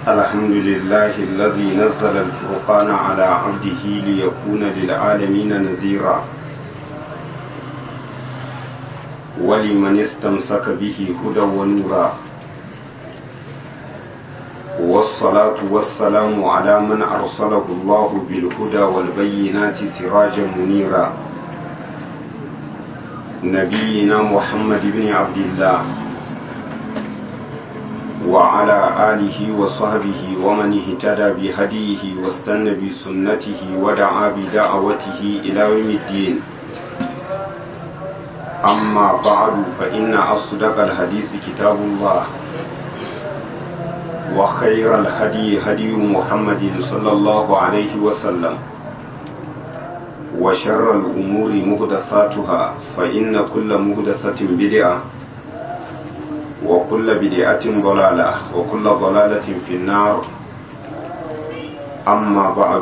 الحمد لله الذي نزل الفرقان على عبده ليكون للعالمين نذيرا ولمن استمسك به هدى ونورا والصلاة والسلام على من أرسله الله بالهدى والبينات سراجا منيرا نبينا محمد بن عبد الله وعلى آله وصحبه ومن اهتدى بهديه واستنى بسنته ودعا بدعوته إلى يوم الدين أما بعد فإن أصدق الحديث كتاب الله وخير الهدي هدي محمد صلى الله عليه وسلم وشر الأمور مهدثاتها فإن كل مهدثة بدعة وكل بدعة ضلالة وكل ضلالة في النار أما بعد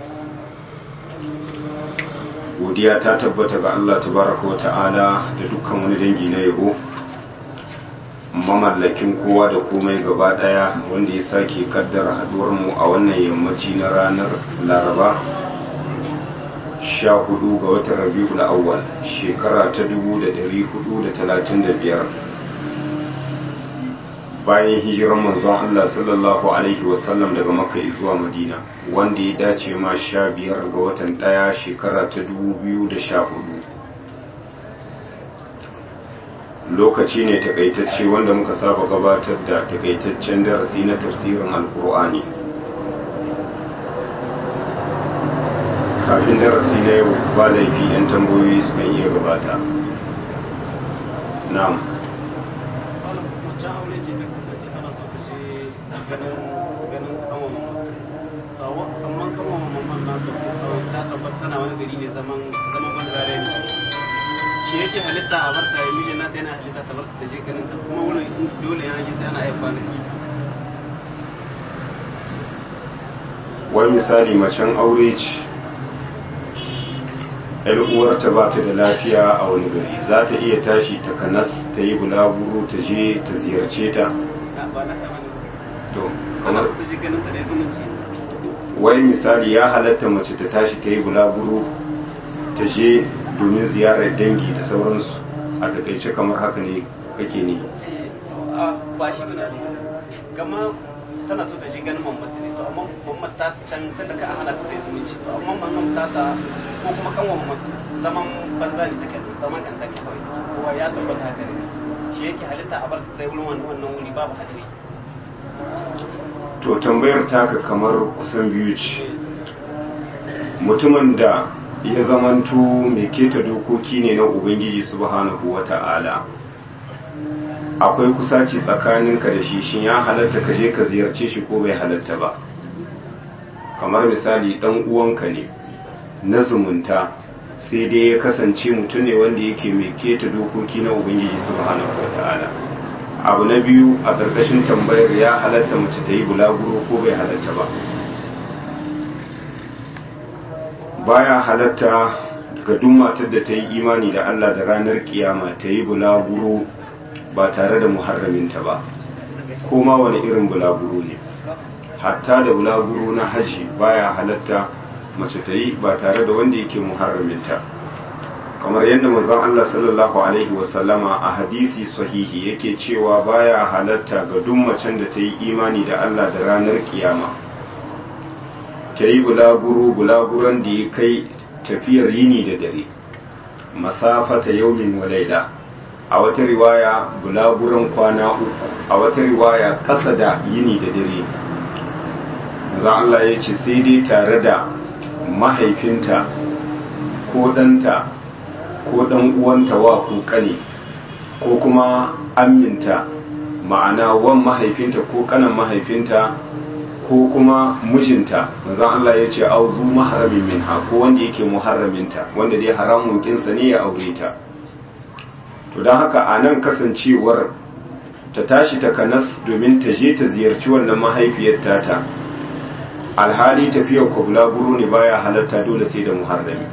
godiya ta tabbata ga Allah tabaraka wa ta'ala da dukkan wani dangi na yabo mamallakin kowa da komai gaba daya wanda ya sake kaddara haduwar mu a wannan yammaci na ranar laraba sha hudu ga watan rabiul awwal shekara ta dubu da dari hudu da talatin da biyar bayan hijiran manzon Allah sallallahu alaihi wasallam daga makka zuwa madina wanda ya dace ma sha biyar ga watan daya shekara ta dubu biyu da sha hudu lokaci ne takaitacce wanda muka saba gabatar da takaitaccen darasi na tafsirin alkur'ani kafin darasi na yau ba laifi 'yan tambayoyi sukan iya gabata na'am amma kama mamman na ta tabbata tana wani gari ne zaman zaman banzare ne shi yake halitta a barta ya mijin nata yana halitta ta barta ta je ganin ta kuma wani dole yana ji sai ana haifa na wani misali macen aure ce yar uwarta ba ta da lafiya a wani gari za ta iya tashi ta kanas ta yi bulaguro ta je ta ziyarce ta ba na kama ne to ana kamar so ta je ganin ta da zumunci wani misali ya halatta mace ta tashi ta yi bulaguro ta je domin ziyarar dangi da sauransu a takaice kamar haka ne kake ne a ba shi ne gama tana so ta je ganin mamman ne to amma mamman ta can ta da ka a hana ta da zumunci to amma mamman ta ta ko kuma kan mamman zaman banza ne take zaman kan take kawai kowa ya tabbata haka ne shi yake halitta a bar ta sai wurin wannan wannan wuri babu hadari to tambayar taka kamar kusan biyu ce mutumin da ya zamanto mai keta dokoki ne na ubangiji subhanahu wata'ala akwai kusaci tsakaninka da shi shin ya halatta ka je ka ziyarce shi ko bai halatta ba kamar misali dan uwanka ne na zumunta sai dai ya kasance mutum ne wanda yake mai keta dokoki na ubangiji subhanahu wata'ala abu na biyu a ƙarƙashin tambayar ya halatta mace ta yi bulaguro ko bai halatta ba baya halatta ga duk matar da ta yi imani da Allah da ranar kiyama ta yi bulaguro ba tare da muharraminta ba ko ma wani irin bulaguro ne hatta da bulaguro na haji baya halatta mace ta yi ba tare da wanda yake muharraminta kamar yadda manzon Allah sallallahu alaihi wasallama a hadisi sahihi yake cewa baya halatta ga duk macen da ta yi imani da Allah da ranar kiyama ta yi bulaguro bulaguron da ya kai tafiyar yini da dare masafata yaumin wa laila a wata riwaya bulaguron kwana uku a wata riwaya kasa da yini da dare manzon Allah ya ce sai dai tare da mahaifinta ko ɗanta ko ɗan uwanta wa ko ƙane ko kuma aminta ma'ana wan mahaifinta ko ƙanan mahaifinta ko kuma mijinta manzon Allah ya ce auzu maharamin minha ko wanda yake muharraminta wanda dai haramun kinsa ne ya aure ta to don haka a nan kasancewar ta tashi ta kanas domin ta je ta ziyarci wannan mahaifiyar tata alhali tafiyar kwabla buru ne baya halatta dole sai da muharrami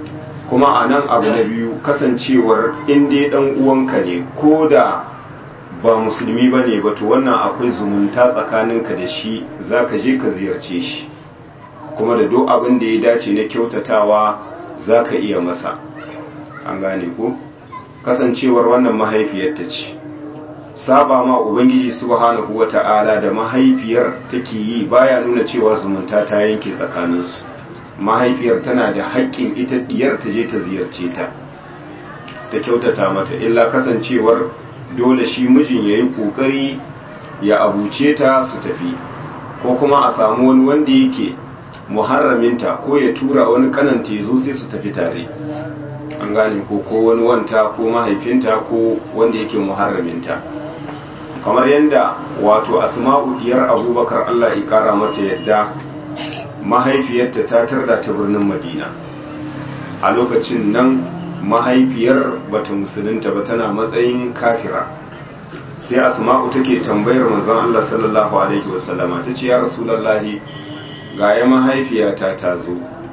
kuma a nan abu na biyu kasancewar in dai dan uwanka ne ko da ba musulmi ba ne ba to wannan akwai zumunta tsakaninka da shi za ka je ka ziyarce shi kuma da duk abin da ya dace na kyautatawa za ka iya masa an gane ko kasancewar wannan mahaifiyarta ce saba ma ubangiji subhanahu wata'ala da mahaifiyar take yi baya nuna cewa zumunta ta yanke tsakaninsu mahaifiyar tana da haƙƙin ita diyar ta je ta ziyarce ta ta kyautata mata illa kasancewar dole shi mijin ya yi ƙoƙari ya abuce ta su tafi ko kuma a samu wani wanda yake muharraminta ko ya tura wani kananta ya zo sai su tafi tare an gane ko ko wani wanta ko mahaifinta ko wanda yake muharraminta kamar yadda wato asma'u diyar abubakar allah ya kara mata yadda mahaifiyarta ta tarda ta birnin madina a lokacin nan mahaifiyar bata musulunta ba tana matsayin kafira sai asma'u take tambayar manzon allah sallallahu alaihi wasallama ta ce ya rasulallahi ga ya mahaifiyata ta zo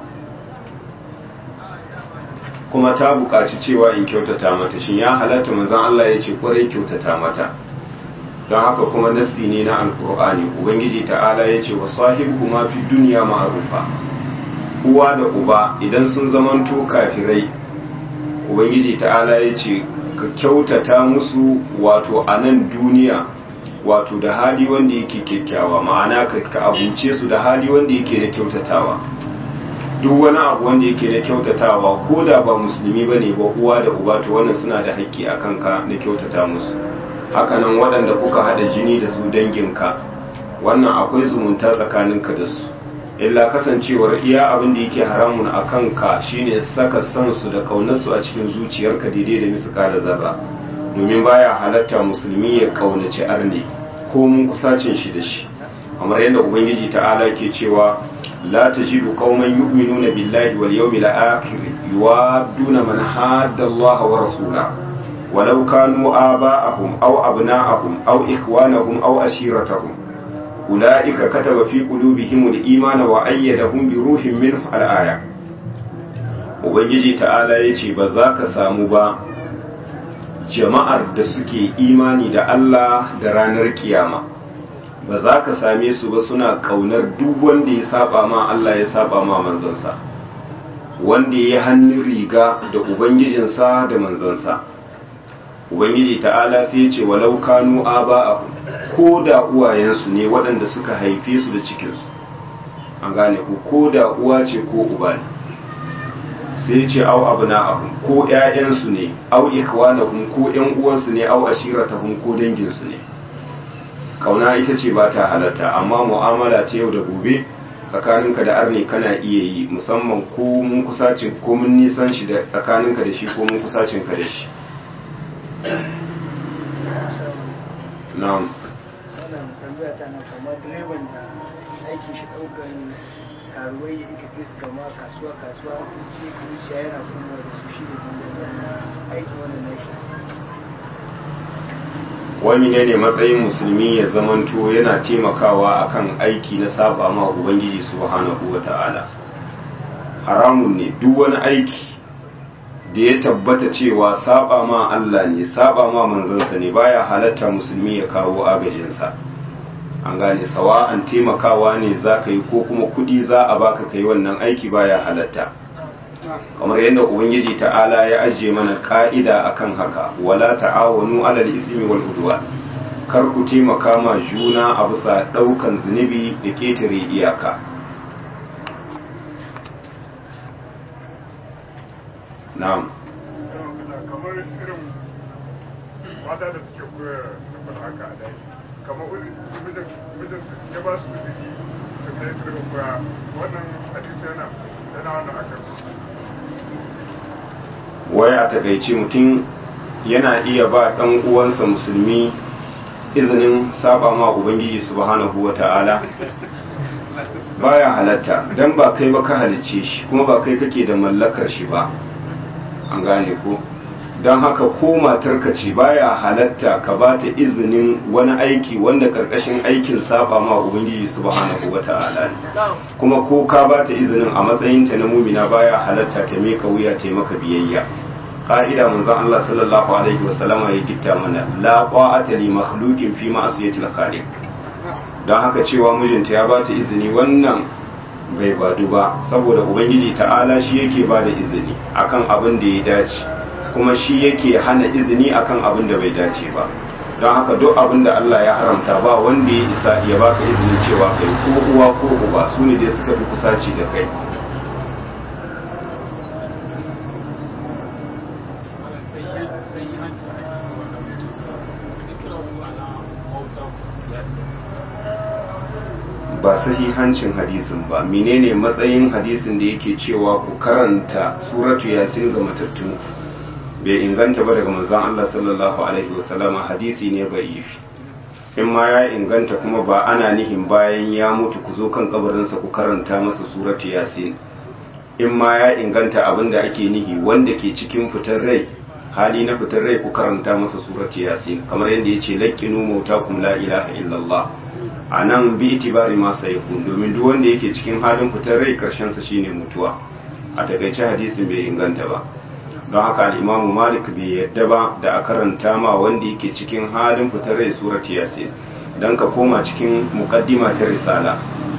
kuma ta buƙaci cewa in kyautata mata shin ya halatta manzon Allah ya ce kwarai kyautata mata don haka kuma nassi ne na alkur'ani ubangiji ta'ala ya ce wa sahibu ma fi duniya ma'arufa uwa da uba idan sun zamanto kafirai ubangiji ta'ala ya ce ka kyautata musu wato a nan duniya wato da hali wanda yake kyakkyawa ma'ana ka abuce su da hali wanda yake da kyautatawa duk wani abu wanda yake da kyautatawa ko da ba musulmi ba ne ba uwa da uba to wannan suna da haƙƙi a kanka na kyautata musu hakanan waɗanda kuka haɗa jini da su danginka wannan akwai zumunta tsakaninka da su illa kasancewar iya abin da yake haramun a kanka shine saka san su da ƙaunarsu a cikin zuciyarka daidai da misika da zarra domin baya halatta musulmi ya ƙaunaci arne ko mun kusacin shi da shi kamar yadda ubangiji ta'ala ke cewa la tajidu qauman yu'minuna billahi wal yawmil akhir yuwadduna man hadda Allah wa rasula walau kanu aba'ahum aw abna'ahum aw ikhwanahum aw ashiratahum ulaika kataba fi qulubihim al-iman wa ayyadahum bi ruhin minhu al-aya ubangiji ta'ala yace ba za ka samu ba jama'ar da suke imani da Allah da ranar kiyama ba za ka same su ba suna kaunar duk wanda ya saba ma Allah ya saba ma manzansa wanda ya hannun riga da ubangijinsa da manzansa ubangiji ta'ala sai ya ce walau kanu aba'ahum ko da uwayensu ne waɗanda suka haife su da cikinsu an gane ku ko da uwa ce ko uba ne sai ce au abna'ahum ko ƴaƴansu ne au ikwanahum ko ƴan uwansu ne au ashiratahum ko danginsu ne kauna ita ce ba ta halatta amma mu'amala ta yau da gobe tsakaninka da arne kana iya yi musamman ko mun kusacin ko mun nisan shi da tsakaninka da shi ko mun kusacin ka da shi na'am wannan tambaya ta na kamar direban da aikin shi ɗaukar karuwai ya ika kai su kama kasuwa kasuwa sun ce zuciya yana kuma da su shi da dangane aikin wannan nashi wani ne ne matsayin musulmi ya zamanto yana taimakawa akan aiki na saba ma ubangiji subhanahu wata'ala haramun ne duk wani aiki da ya tabbata cewa saba ma Allah ne saba ma manzansa ne baya halatta musulmi ya kawo agajinsa an gane sawa'an taimakawa ne za ka yi ko kuma kudi za a baka kai wannan aiki baya halatta kamar yadda ubangiji ta'ala ya ajiye mana ka'ida akan haka wala ta'awanu alal ismi wal udwan kar ku taimaka ma juna a bisa daukan zunubi da ketare iyaka na'am kamar irin mata da suke koya da haka a daji kamar mijin mijin ya ba su uzuri da ta yi sirrin koya wannan hadisi yana yana wannan akan wai a takaice mutum yana iya ba ɗan uwansa musulmi izinin saba ma ubangiji subhanahu wata'ala baya halatta dan ba kai ba ka halicce shi kuma ba kai kake da mallakar shi ba an gane ko don haka ko matarka ce baya halatta ka ba ta izinin wani aiki wanda karkashin aikin saba ma ubangiji subhanahu wata'ala ne kuma ko ka ba ta izinin a matsayinta na mumina baya halatta ta meka wuya ta maka biyayya ka'ida manzon Allah sallallahu alaihi wasallama ya gitta mana la qa'ata li makhluqin fi ma'siyatil khaliq don haka cewa mijinta ya bata izini wannan bai badu ba saboda ubangiji ta'ala shi yake ba da izini akan abin da ya dace kuma shi yake hana izini akan abin da bai dace ba don haka duk abin da Allah ya haramta ba wanda ya isa ya baka izini cewa kai ko uwa ko uba su ne dai suka fi kusaci da kai ba sahihancin hadisin ba menene matsayin hadisin da yake cewa ku karanta suratu yasin ga matattun bai inganta ba daga manzon Allah sallallahu alaihi wasallama hadisi ne ba'ifi in ma ya inganta kuma ba ana nihin bayan ya mutu ku zo kan kabarinsa ku karanta masa suratu yasin in ma ya inganta abin da ake nihi wanda ke cikin fitar rai hali na fitar rai ku karanta masa suratu yasin kamar yadda ya ce laƙinu mautakum la ilaha illallah a nan bi itibari ma sayakun domin duk wanda yake cikin halin fitar rai karshen sa shine mutuwa a takaice hadisin bai inganta ba don haka al-imamu malik bai yadda ba da a karanta ma wanda yake cikin halin fitar rai surat yasin dan ka koma cikin muqaddima ta risala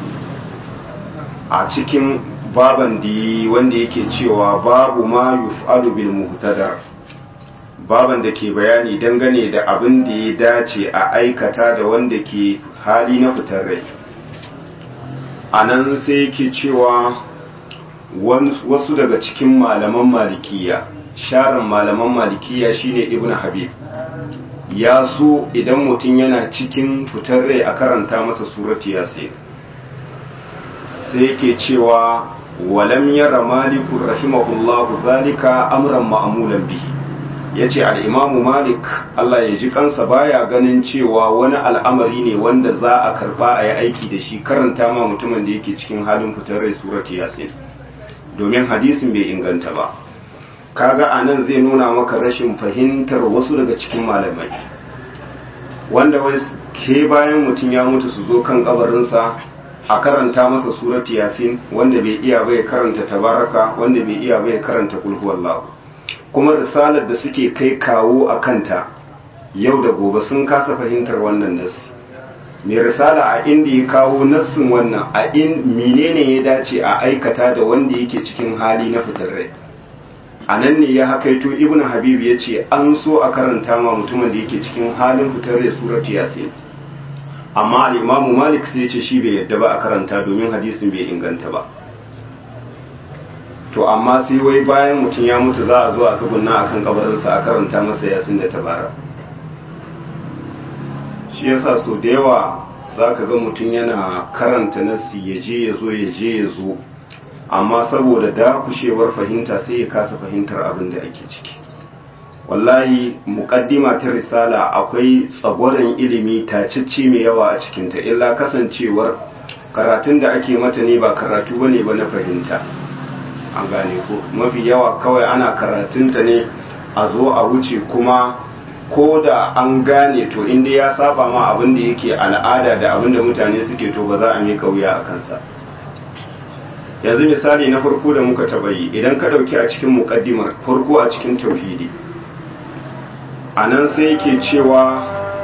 a cikin baban di wanda yake cewa babu ma yuf'alu bil muhtadar baban da ke bayani dangane da abin da ya dace a aikata da wanda ke hali na fitar rai a nan sai yake cewa wasu daga cikin malaman malikiya sharan malaman malikiya shine ibn habib ya so idan mutum yana cikin fitar rai a karanta masa surati yasin sai yake cewa walam yara malikun rahimahullahu zalika amran ma'amulan bihi ya ce al'imamu malik Allah ya ji kansa baya ganin cewa wani al'amari ne wanda za a karba a yi aiki da shi karanta ma mutumin da yake cikin halin fitar rai surati yasin domin hadisin bai inganta ba kaga a nan zai nuna maka rashin fahimtar wasu daga cikin malamai wanda wai ke bayan mutum ya mutu su zo kan kabarinsa a karanta masa surati yasin wanda bai iya bai karanta tabaraka wanda bai iya bai karanta kulhuwallahu kuma risalar da suke kai kawo a kanta yau da gobe sun kasa fahimtar wannan nassi mai risala a inda ya kawo nassin wannan a in menene ya dace a aikata da wanda yake cikin hali na fitar rai a nan ne ya hakaito ibn habib ya ce an so a karanta ma mutumin da yake cikin halin fitar rai suratu yasin amma al-imamu malik sai ya ce shi bai yadda ba a karanta domin hadisin bai inganta ba to amma sai wai bayan mutum ya mutu za a zo a tsugunna a kan kabarinsa a karanta masa yasin da tabara shi yasa so da yawa za ka ga mutum yana karanta nassi ya je ya zo ya je ya zo amma saboda dakushewar fahimta sai ya kasa fahimtar abin da ake ciki wallahi muƙaddima ta risala akwai tsagwaron ilimi tacicci mai yawa a cikinta illa kasancewar karatun da ake mata ne ba karatu bane ba na fahimta an gane ko mafi yawa kawai ana karatunta ne a zo a wuce kuma ko da an gane to inda ya saba ma abin da yake al'ada da abin da mutane suke to ba za a mika wuya a kansa yanzu misali na farko da muka taba yi idan ka dauki a cikin mukaddimar farko a cikin tauhidi a nan sai yake cewa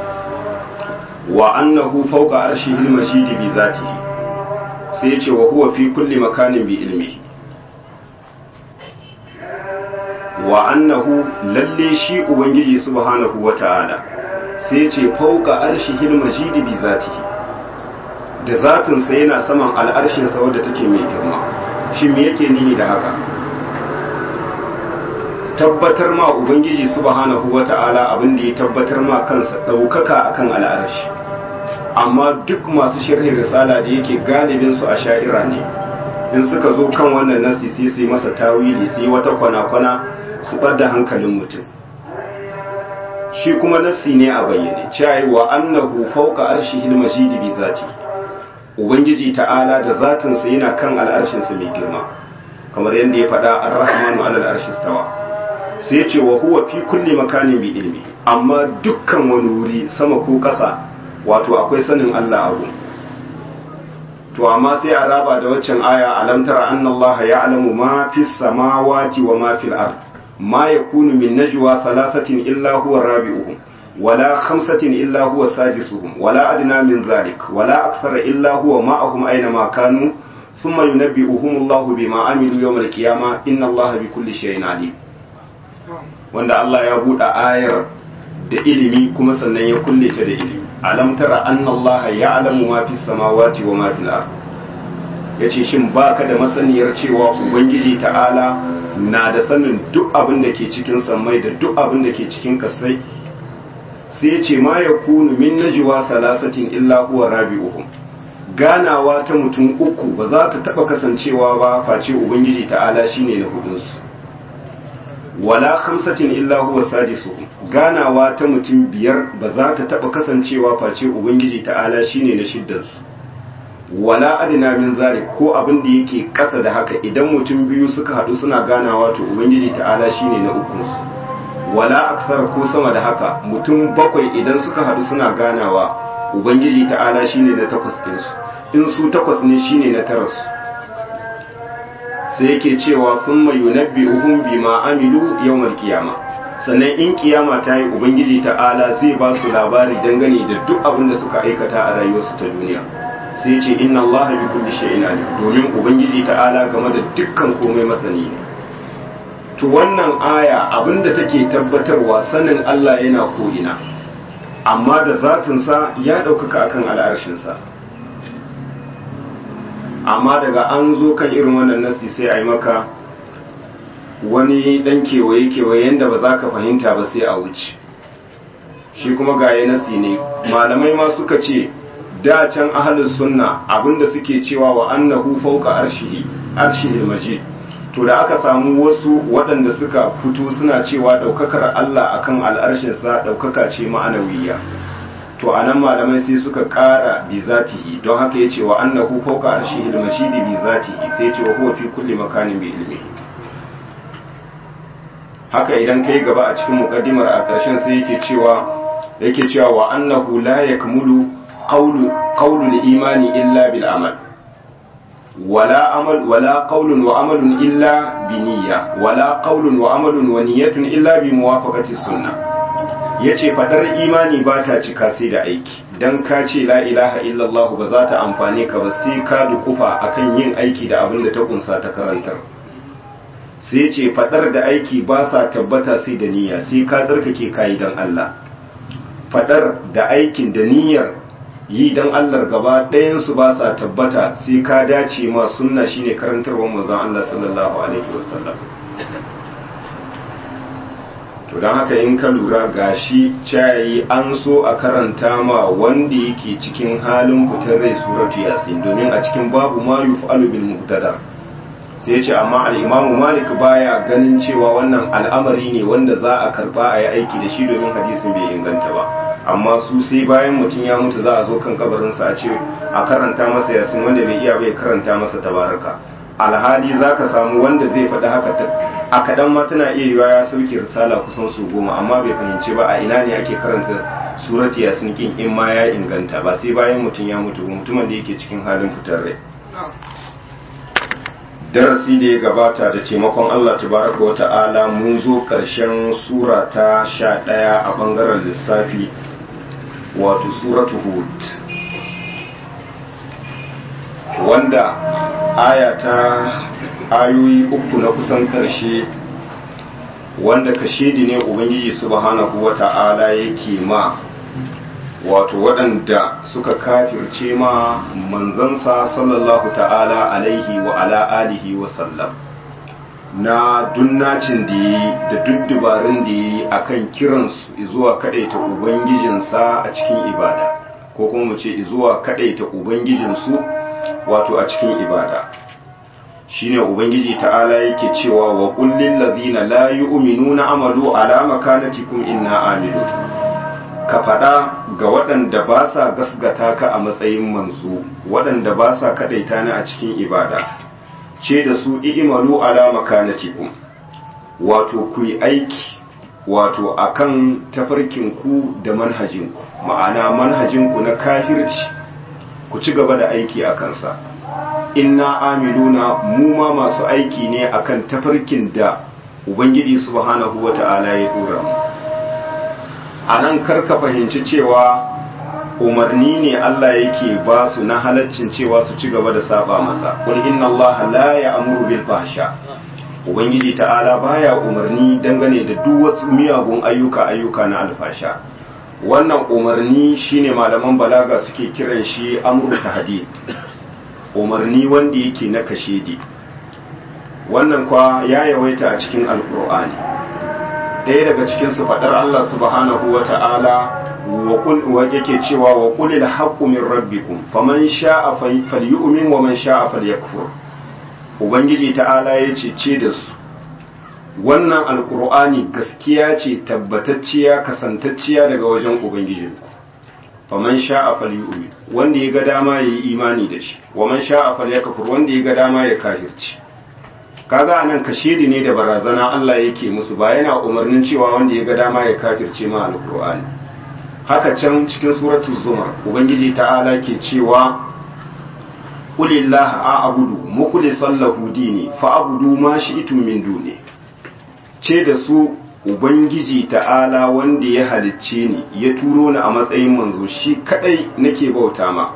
wa annahu fawqa arshihil majidi bi zatihi sai ya ce wa huwa fi kulli makanin bi ilmihi wa annahu lalle shi ubangiji subhanahu wata'ala sai ce fauka arshihil majidi bi zatihi da zatin sa yana saman al'arshin sa wadda take mai girma shi me yake nihi da haka tabbatar ma ubangiji subhanahu wata'ala abin da ya tabbatar ma kansa daukaka akan al'arshi amma duk masu sharhin risala da yake galibin su a sha'ira ne in suka zo kan wannan nasi sai su yi masa tawili su yi wata kwana-kwana su da hankalin mutum shi kuma nassi ne a bayyane cewa wa annahu fawqa arshihil majidi bi zati ubangiji ta'ala da zatin sa yana kan al'arshin sa mai girma kamar yadda ya faɗa ar-rahmanu 'ala al-arshi stawa sai ya ce wa huwa fi kulli makanin bi ilmi amma dukkan wani wuri sama ko ƙasa wato akwai sanin Allah abu to amma sai a raba da waccan aya alam tara anna Allah ya'lamu ma fis samawati wa ma fil ard ma yakunu min najwa thalathatin illa huwa rabi'uhum wala khamsatin illa huwa sadisuhum wala adna min dhalik wala akthara illa huwa ma'ahum aina ma kanu thumma yunabbi'uhum Allahu bima amilu yawm al-qiyamah inna Allaha bikulli shay'in alim wanda Allah ya buɗe ayar da ilimi kuma sannan ya kulle ta da ilimi alam tara anna allaha ya'lamu ma fis samawati wa ma fil ard yace shin baka da masaniyar cewa ubangiji ta'ala na da sanin duk abin da ke cikin sammai da duk abin da ke cikin kasai sai yace ma yakunu min najwa thalathatin illa huwa rabi'uhum ganawa ta mutum uku ba za ta taba kasancewa ba face ubangiji ta'ala shine na hudunsu wala khamsatin illa huwa sadisuhum ganawa ta mutum biyar ba za ta taba kasancewa face ubangiji ta'ala shine na shiddansu wala adina min zalik ko abin da yake kasa da haka idan mutum biyu suka hadu suna ganawa to ubangiji ta'ala shine na ukunsu wala aksar ko sama da haka mutum bakwai idan suka hadu suna ganawa ubangiji ta'ala shine na takwas ɗinsu in su takwas ne shine na tarasu sai yake cewa sun mai yunabbi uhun bima amilu yawmal kiyama sannan in kiyama ta yi ubangiji ta'ala zai ba su labari dangane da duk abin da suka aikata a rayuwarsu ta duniya sai ce inna Allah bi kulli shay'in alim domin ubangiji ta'ala game da dukkan komai masani ne to wannan aya abinda take tabbatarwa sanin Allah yana ko ina amma da zatinsa ya ɗaukaka akan al'arshinsa amma daga an zo kan irin wannan nasi sai a yi maka wani dan kewaye kewaye yadda ba za ka fahimta ba sai a wuce shi kuma gaye nasi ne malamai ma suka ce da can ahalin sunna abinda suke cewa wa annahu fawqa arshihi arshihil majid to da aka samu wasu waɗanda suka fito suna cewa ɗaukakar Allah akan al'arshinsa ɗaukaka ce ma'anawiyya to anan malamai sai suka ƙara bi zatihi don haka ya ce wa annahu fawqa arshihil mashidi bi zatihi sai ya ce wa huwa fi kulli makanin bi ilmi haka idan kai gaba a cikin muqaddimar a ƙarshen sai yake cewa yake cewa wa annahu la yakmulu qawlu qawlu imani illa bil amal ولا عمل ولا قول وعمل إلا بنية ولا قول وعمل ونية إلا بموافقة السنة yace fadar imani ba ta cika sai da aiki dan ka ce la ilaha illallah ba za ta amfane ka ba sai ka dukufa akan yin aiki da abin da ta kunsa ta karantar sai ce fadar da aiki ba sa tabbata sai da niyya sai ka tsarkake kayi dan Allah fadar da aikin da niyyar yi don Allah gaba ɗayansu ba sa tabbata sai ka dace ma sunna shine karantarwar manzon Allah sallallahu alaihi wasallam to don haka in ka lura gashi cayi an so a karanta ma wanda yake cikin halin fitar rai suratu yasin domin a cikin babu ma yuf'alu bil muhtadar sai ya ce amma al-imamu malik baya ganin cewa wannan al'amari ne wanda za a karba a yi aiki da shi domin hadisin bai inganta ba amma su sai bayan mutum ya mutu za a zo kan kabarinsa a ce a karanta masa yasin wanda bai iya bai karanta masa tabaraka alhali za ka samu wanda zai faɗi haka a kaɗan ma tana iya yiwa ya sauke risala kusan su goma amma bai fahimci ba a ina ne ake karanta surat yasin kin in ma ya inganta ba sai bayan mutum ya mutu ba mutumin da yake cikin halin fitar rai darasi da ya gabata da taimakon Allah tabaraka wa ta'ala mun zo ƙarshen sura ta sha ɗaya a ɓangaren lissafi wato suratu hud wanda aya ta ayoyi uku na kusan karshe wanda kashedi ne ubangiji subhanahu wata'ala yake ma wato waɗanda suka kafirce ma manzansa sallallahu ta'ala alaihi wa ala alihi wa sallam na dunnacin da yi da duk dubarun da yi a kan kiransu zuwa kaɗaita ubangijinsa a cikin ibada ko kuma mu ce zuwa kaɗaita ubangijinsu wato a cikin ibada shine ubangiji ta'ala yake cewa wa kullin ladina la yu'minuna amalu ala makanatikum inna amilu ka faɗa ga waɗanda ba sa gasgata ka a matsayin manzo waɗanda ba sa kaɗaita ni a cikin ibada ce da su i'imalu ala makanatikum wato ku yi aiki wato akan tafarkinku da manhajinku ma'ana manhajinku na kafirci ku ci gaba da aiki a kansa inna amiluna mu ma masu aiki ne akan tafarkin da ubangiji subhanahu wata'ala ya dora mu a nan karka fahimci cewa umarni ne Allah yake ba su na halaccin cewa su ci gaba da saba masa qul inna Allah la ya'muru bil fahsha ubangiji ta'ala baya umarni dangane da duk wasu miyagun ayyuka ayyuka na alfasha wannan umarni shine malaman balaga suke kiran shi amru tahdid umarni wanda yake na kashedi wannan kwa ya yawaita a cikin alkur'ani ɗaya daga cikin su faɗar Allah subhanahu wa ta'ala wa yake cewa wa qulil haqqu min rabbikum faman sha'a falyu'min wa man sha'a falyakfur ubangiji ta'ala ya ce ce da su wannan alkur'ani gaskiya ce tabbatacciya kasantacciya daga wajen ubangijinku faman sha'a falyu'min wanda ya ga dama yayi imani da shi wa man sha'a falyakfur wanda ya ga dama ya kafirci kaga anan kashedi ne da barazana Allah yake musu ba yana umarnin cewa wanda ya ga dama ya kafirce ma alkur'ani haka can cikin suratul zumar ubangiji ta'ala ke cewa qulillaha a'budu mukhlishan lahu dini fa'budu ma shi'tum min duni ce da su ubangiji ta'ala wanda ya halicce ni ya turo ni a matsayin manzo shi kadai nake bauta ma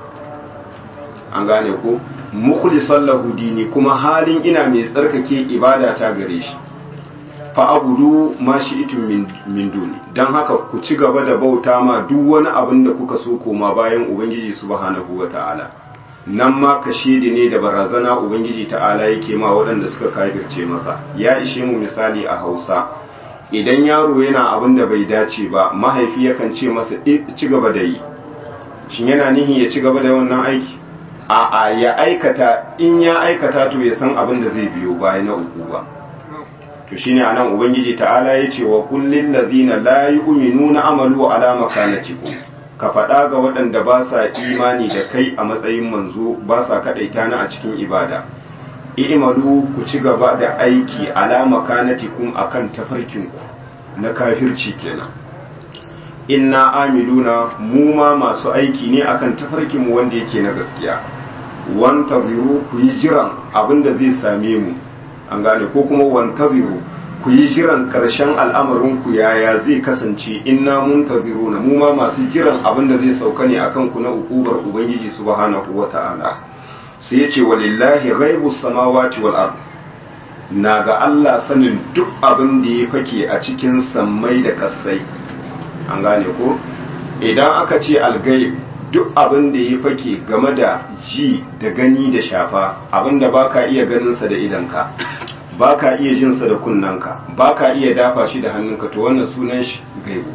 an gane ko mukhlishan lahu dini kuma halin ina mai tsarkake ibada ta gare shi fa abudu ma shi'tum min min duni dan haka ku ci gaba da bauta ma duk wani abin da kuka so koma bayan ubangiji subhanahu wataala nan ma kashedi ne da barazana ubangiji ta'ala yake ma waɗanda suka kafirce masa ya ishe mu misali a Hausa idan yaro yana abin da bai dace ba mahaifi yakan ce masa ci gaba da yi shin yana nihi ya ci gaba da wannan aiki a'a ya aikata in ya aikata to ya san abin da zai biyo baya na uku ba to shine anan ubangiji ta'ala yace wa kullil ladina la yu'minuna amalu ala makanatikum ka faɗa ga waɗanda ba sa imani da kai a matsayin manzo ba sa kaɗaita na a cikin ibada i'malu ku ci gaba da aiki ala makanatikum akan tafarkinku na kafirci kenan inna amiluna mu ma masu aiki ne akan tafarkinmu wanda yake na gaskiya wantaziru ku yi jiran abinda zai same mu an gane ko kuma wantaziru ku yi jiran karshen al'amarin ku yaya zai kasance inna muntaziruna mu ma masu jiran abinda zai sauka ne akan ku na ukubar ubangiji subhanahu wata'ala sai ya ce walillahi ghaibus samawati wal ard na ga Allah sanin duk abin da ya fake a cikin sammai da kasai an gane ko idan aka ce algaib duk abin da ya fake game da ji da gani da shafa abin da baka iya ganinsa da idanka baka iya jinsa da kunnanka baka iya dafa shi da hannunka to wannan sunan shi gaibu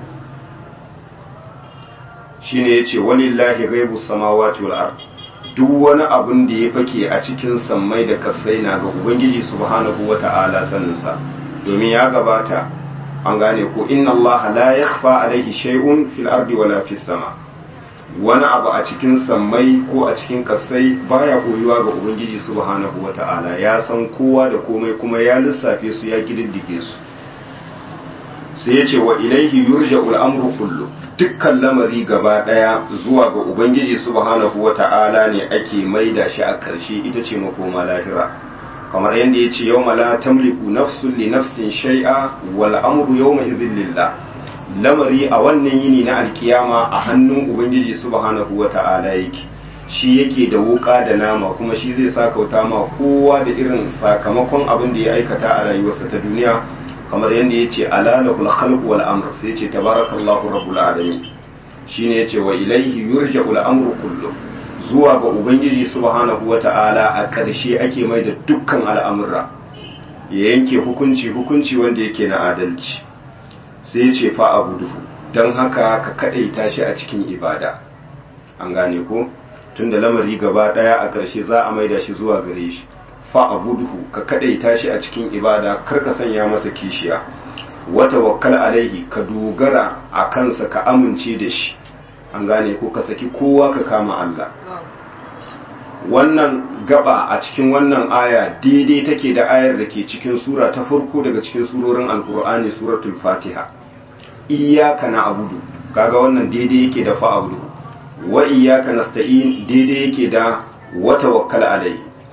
shine yace walillahi gaibu samawati wal ard duk wani abin da ya fake a cikin sammai da kasai na ga ubangiji subhanahu wata'ala saninsa domin ya gabata an gane ko inna allaha la yakhfa alaihi shay'un fil ardi wala fis sama wani abu a cikin sammai ko a cikin kasai baya koyuwa ga ubangiji subhanahu wata'ala ya san kowa da komai kuma ya lissafe su ya kididdige su sai ya ce wa ilaihi yurja'ul amru kullu dukkan lamari gaba daya zuwa ga ubangiji subhanahu wata'ala ne ake maida shi a karshe ita ce makoma lahira kamar yadda ya ce yau la tamliku nafsun li nafsin shai'a wal amru yawma idhin lillah lamari a wannan yini na alkiyama a hannun ubangiji subhanahu wata'ala yake shi yake da wuka da nama kuma shi zai sakauta ma kowa da irin sakamakon abin da ya aikata a rayuwarsa ta duniya kamar yadda ya ce alalahul khalq wal amr sai ce tabarakallahu rabbul alamin shine yace wa ilaihi yurja'ul amru kullu zuwa ga ubangiji subhanahu wata'ala a ƙarshe ake mai da dukkan al'amura ya yanke hukunci hukunci wanda yake na adalci sai ya ce fa abu duhu don haka ka kaɗaita shi a cikin ibada an gane ko tunda lamari gaba ɗaya a ƙarshe za a maida shi zuwa gare shi fa abu duhu ka kaɗaita shi a cikin ibada kar ka sanya masa kishiya wata wakkal alaihi ka dogara a kansa ka amince da shi an gane ko ka saki kowa ka kama Allah wannan gaba a cikin wannan aya daidai take da ayar da ke cikin sura ta farko daga cikin surorin alkur'ani suratul fatiha iyyaka na'budu kaga wannan daidai yake da fa'budu wa iyyaka nasta'in daidai yake da wa tawakkal alai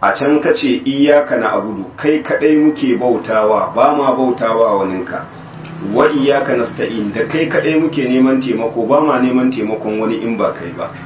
a can ka ce iyaka na abudu kai kadai muke bautawa ba ma bautawa waninka wa iyaka nasta'in da kai kadai muke neman taimako ba ma neman taimakon wani in ba kai ba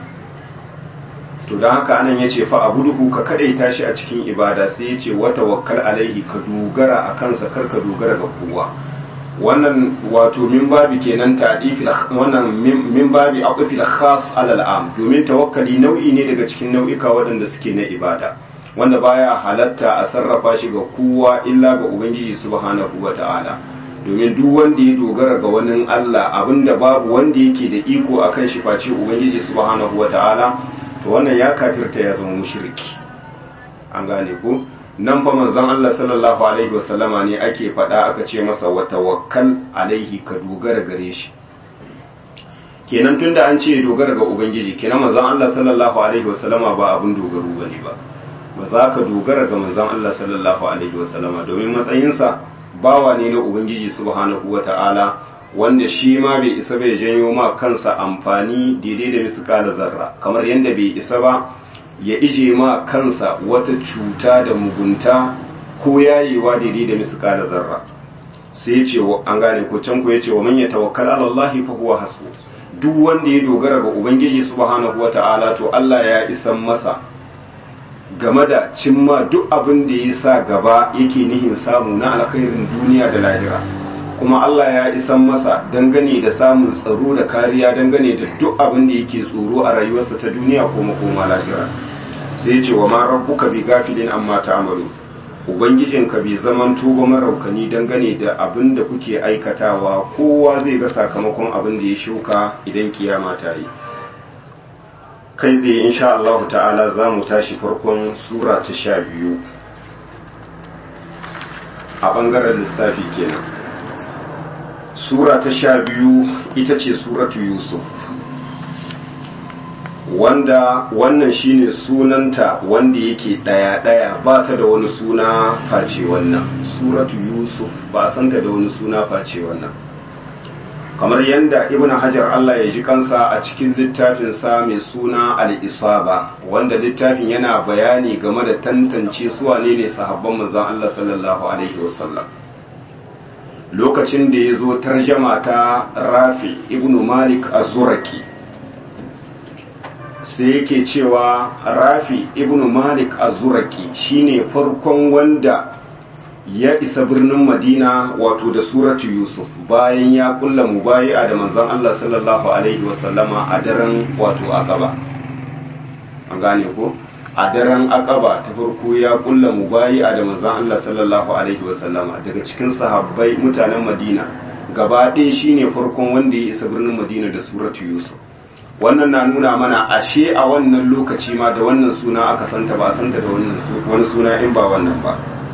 to don haka anan ya ce fa abuduhu ka kadai tashi a cikin ibada sai ya ce wata wakkal alaihi ka dogara a kansa kar ka dogara ga kowa wannan wato min babi kenan ta'difil wannan min babi aqfil khas alal am domin tawakkali nau'i ne daga cikin nau'ika waɗanda suke na ibada wanda baya halatta a sarrafa shi ga kowa illa ga ubangiji subhanahu wata'ala domin duk wanda ya dogara ga wani Allah abinda babu wanda yake da iko akan shi face ubangiji subhanahu wata'ala to wannan ya kafirta ya zama mushriki an gane ko nan fa manzon Allah sallallahu alaihi wasallama ne ake faɗa aka ce masa wa tawakkal alaihi ka dogara gare shi kenan tunda an ce dogara ga ubangiji kenan manzon Allah sallallahu alaihi wasallama ba abun dogaro bane ba ba za ka dogara ga manzon Allah sallallahu alaihi wasallama domin matsayinsa bawa ne na ubangiji subhanahu wata'ala wanda shi ma bai isa bai janyo ma kansa amfani daidai da misƙala zarra kamar yadda bai isa ba ya ije ma kansa wata cuta da mugunta ko yayewa daidai da misƙala zarra sai ya ce an gane ko can ko ya ce wa man ya tawakkal ala Allah fa huwa hasbu duk wanda ya dogara ga ubangiji subhanahu wata'ala to Allah ya isan masa game da cimma duk abin da ya sa gaba yake nihin samu na alkhairin duniya da lahira kuma Allah ya isan masa dangane da samun tsaro da kariya dangane da duk abin da yake tsoro a rayuwarsa ta duniya ko makoma lahira sai ce wa ma rabbuka bi gafilin amma ta'malu ubangijinka bai zaman tuba maraukani dangane da abin da kuke aikatawa kowa zai ga sakamakon abin da ya shuka idan kiyama ta yi kai tsaye insha Allah ta'ala za mu tashi farkon sura ta sha biyu a ɓangaren lissafi kenan sura ta sha biyu ita ce suratu yusuf wanda wannan shine sunanta wanda yake ɗaya-ɗaya ba ta da wani suna face wannan suratu yusuf ba santa da wani suna face wannan kamar yadda ibn hajar Allah ya ji kansa a cikin littafinsa mai suna al-isaba wanda littafin yana bayani game da tantance su wane ne sahabban manzon Allah sallallahu alaihi wasallam lokacin da ya zo tarjama ta rafi ibn malik az-zuraki sai yake cewa rafi ibn malik az-zuraki shine farkon wanda ya isa birnin madina wato da suratu yusuf bayan ya kulla mubayi'a da manzon Allah sallallahu alaihi wasallama a daren wato aqaba an gane ko a daren aqaba ta farko ya kulla mubayi'a da manzon Allah sallallahu alaihi wasallama daga cikin sahabbai mutanen madina gaba ɗaya shine farkon wanda ya isa birnin madina da suratu yusuf wannan na nuna mana ashe a wannan lokaci ma da wannan suna aka santa ba santa da wani suna in ba wannan ba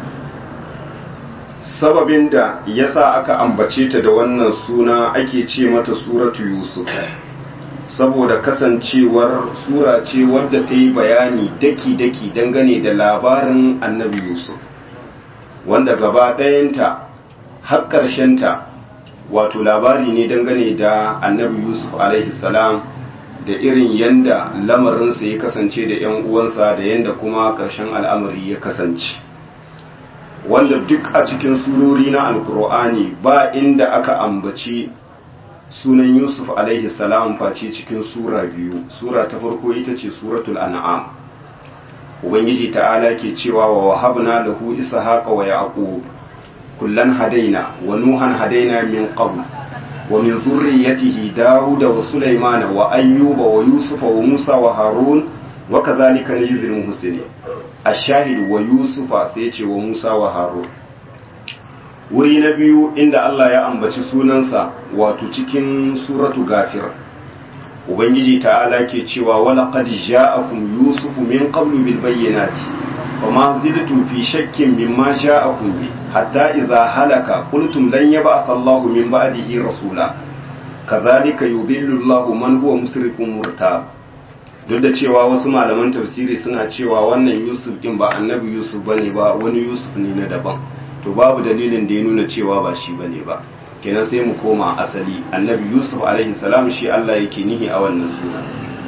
sababin da yasa aka ambace ta da wannan suna ake ce mata suratu yusuf saboda kasancewar sura ce wadda ta yi bayani daki-daki dangane da labarin annabi yusuf wanda gaba ɗayanta har ƙarshenta wato labari ne dangane da annabi yusuf salam da irin yanda lamarinsa ya kasance da 'yan uwansa da yanda kuma ƙarshen al'amari ya kasance wanda duk a cikin surori na alkur'ani ba inda aka ambaci sunan yusuf alaihi salam face cikin sura biyu sura ta farko ita ce suratul an'am ubangiji ta'ala ke cewa wa wahabna lahu ishaqa wa yaqub kullan hadaina wa nuhan hadaina min qabl wa min dhurriyyatihi daud wa sulaiman wa ayyuba wa yusufa wa musa wa harun wa kadhalika najzil muhsinin ashahid wa yusufa sai ce wa musa wa harun wuri na biyu inda Allah ya ambaci sunansa wato cikin suratu gafir ubangiji ta'ala ke cewa wala qad ja'akum yusufu min qablu bil bayyinati wama zidtum fi shakkin mimma ja'akum bi hatta idza halaka qultum lan yab'ath Allahu min ba'dihi rasula kadhalika yudillu Allahu man huwa musrifun murtab duk da cewa wasu malaman tafsiri suna cewa wannan yusuf din ba annabi yusuf bane ba wani yusuf ne na daban to babu dalilin da ya nuna cewa ba shi bane ba kenan sai mu koma asali annabi yusuf alaihi salam shi Allah yake nihi a wannan suna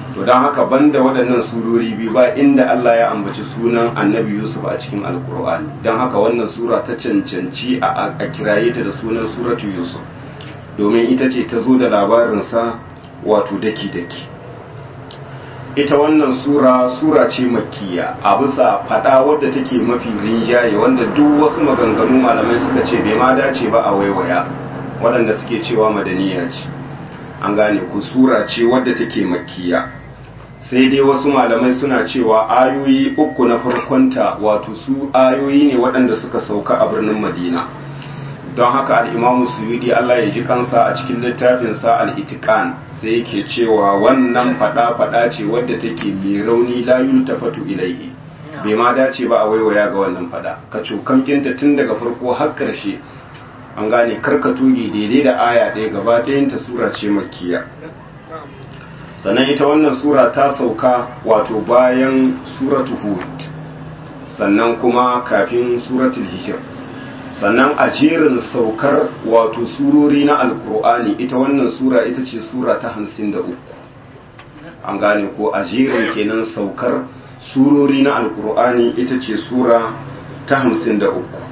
to don haka banda waɗannan surori biyu ba inda Allah ya ambaci sunan annabi Yusuf a cikin alkur'ani don haka wannan sura ta cancanci a kiraye ta da sunan suratu Yusuf domin ita ce ta zo da labarinsa wato daki-daki ita wannan sura sura ce makkiya a bisa fada wadda take mafi rinjaye wanda duk wasu maganganu malamai suka ce bai ma dace ba a waiwaya waɗanda suke cewa madaniya ce an gane ku sura ce wadda take makkiya sai dai wasu malamai suna cewa ayoyi uku na farkonta wato su ayoyi ne waɗanda suka sauka a birnin madina don haka al'imamu suyudi Allah ya ji kansa a cikin littafinsa al'itikan sai yake cewa wannan fada-fada ce wadda take mai rauni layun tafatu ilaihi bai ma dace ba a waiwaya ga wannan fada ka cokamkinta tun daga farko har ƙarshe an gane karka tuge daidai da aya ɗaya gaba ɗayanta sura ce makiya sannan ita wannan sura ta sauka wato bayan suratu hud sannan kuma kafin suratul hijr sannan a jerin saukar wato surori na alkur'ani ita wannan sura ita ce sura ta hamsin da uku an gane ko a jerin kenan saukar surori na alkur'ani ita ce sura ta hamsin da uku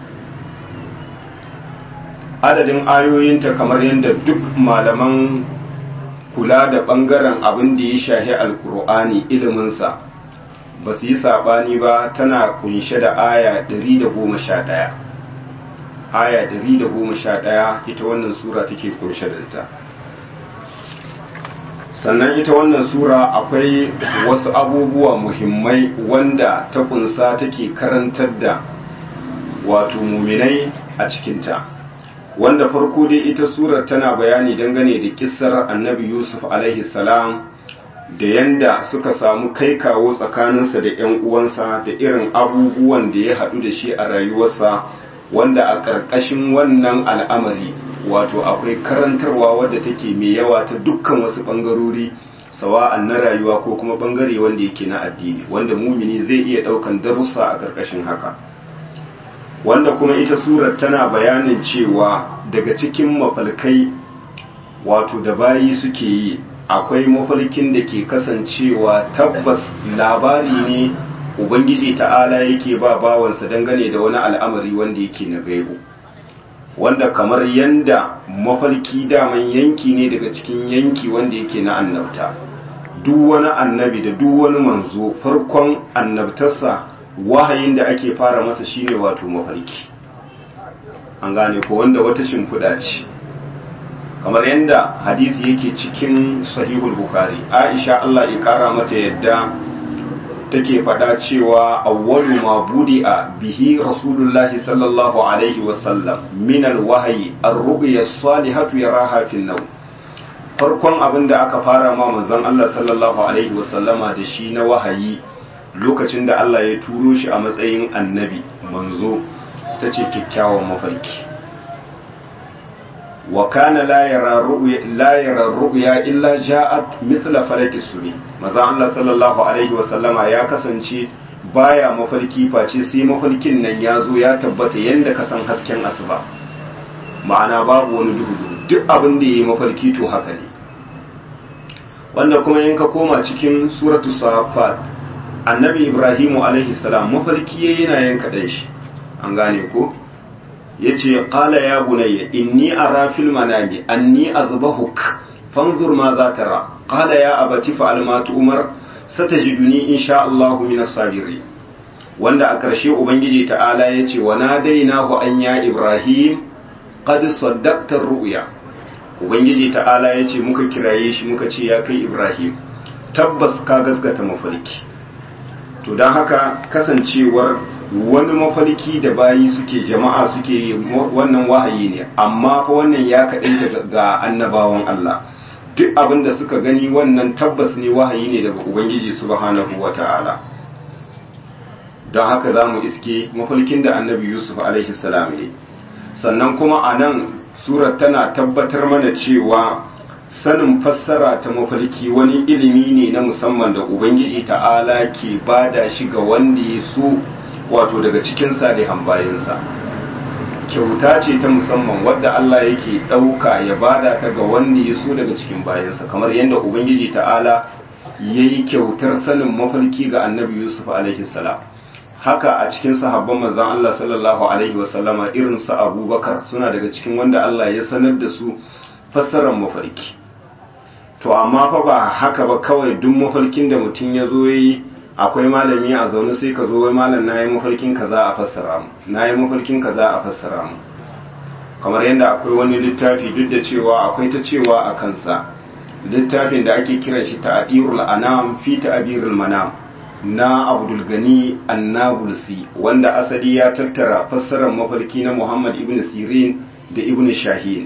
adadin ayoyinta kamar yadda duk malaman kula da ɓangaren abin da ya shahi alkur'ani iliminsa ba su yi saɓani ba tana kunshe da aya 111 aya 111 ita wannan sura take kunshe da ita sannan ita wannan sura akwai wasu abubuwa muhimmai wanda ta kunsa take karantar da wato muminai a cikinta wanda farko dai ita surar tana bayani dangane da kissar annabi yusuf alaihi salam da yanda suka samu kai kawo tsakaninsa da 'yan uwansa da irin abubuwan da ya haɗu da shi a rayuwarsa wanda a ƙarƙashin wannan al'amari wato akwai karantarwa wadda take mai yawa ta dukkan wasu ɓangarori sawa'an na rayuwa ko kuma ɓangare wanda yake na addini wanda mumini zai iya ɗaukan darussa a ƙarƙashin haka wanda kuma ita surar tana bayanin cewa daga cikin mafalkai wato da bayi suke yi akwai mafalkin da ke kasancewa tabbas labari ne ubangiji ta'ala yake ba bawansa dangane da wani al'amari wanda yake na gaibu wanda kamar yanda mafarki daman yanki ne daga cikin yanki wanda yake na annabta duk wani annabi da duk wani manzo farkon annabtarsa wahayin da ake fara masa shine wato mafarki an gane ko wanda wata shimfiɗa ce kamar yadda hadisi yake cikin sahihul bukhari aisha Allah ya kara mata yadda take faɗa cewa awwalu ma budi'a bihi rasulullahi sallallahu alaihi wasallam min alwahyi ar-ru'ya as-salihatu yaraha fi an farkon abin da aka fara ma manzon Allah sallallahu alaihi wasallama da shi na wahayi lokacin da Allah ya turo shi a matsayin annabi manzo tace kyakkyawan mafarki wa kana la yara ru'ya la yara ru'ya illa ja'at mithla falaki subhi maza Allah sallallahu alaihi wa sallama ya kasance baya mafarki face sai mafarkin nan ya zo ya tabbata yanda ka san hasken asuba ma'ana babu wani duhu duk abin da yayi mafarki to haka ne wanda kuma in ka koma cikin suratu safat annabi ibrahimu alaihi salam mafarki yayi yana yanka dan shi an gane ko yace qala ya bunayya inni ara fil manami anni azbahuk fanzur ma za tara qala ya abati fa'al ma tu'mar satajiduni insha Allah min as-sabirin wanda a ƙarshe ubangiji ta'ala yace wa nadainahu an ya ibrahim qad saddaqta ar-ru'ya ubangiji ta'ala yace muka kiraye shi muka ce ya kai ibrahim tabbas ka gaskata mafarki to don haka kasancewar wani mafarki da bayi suke jama'a suke wannan wahayi ne amma fa wannan ya kaɗaita ga annabawan Allah duk abin da suka gani wannan tabbas ne wahayi ne daga ubangiji subhanahu wata'ala don haka za mu iske mafarkin da annabi yusuf alaihi salam ne sannan kuma a nan surar tana tabbatar mana cewa sanin fassara ta mafarki wani ilimi ne na musamman da ubangiji ta'ala ke bada shi ga wanda ya so wato daga cikin salihan bayansa kyauta ce ta musamman wadda Allah yake ɗauka ya bada ta ga wanda ya so daga cikin bayansa kamar yadda ubangiji ta'ala yayi kyautar sanin mafarki ga annabi yusuf alaihi salam haka a cikin sahabban manzon Allah sallallahu alaihi wasallama irin su abubakar suna daga cikin wanda Allah ya sanar da su fassarar mafarki to amma fa ba haka ba kawai duk mafarkin da mutum ya zo yi akwai malami a zaune sai ka zo wai malam na yi mafarkin kaza a fassara mu na yi mafarkin kaza a fassara mu kamar yadda akwai wani littafi duk da cewa akwai ta cewa a kansa littafin da ake kiran shi ta'adirul anam fi ta'birul manam na abdul gani annabulsi wanda asali ya tattara fassarar mafarki na muhammad ibn sirin da ibn shahin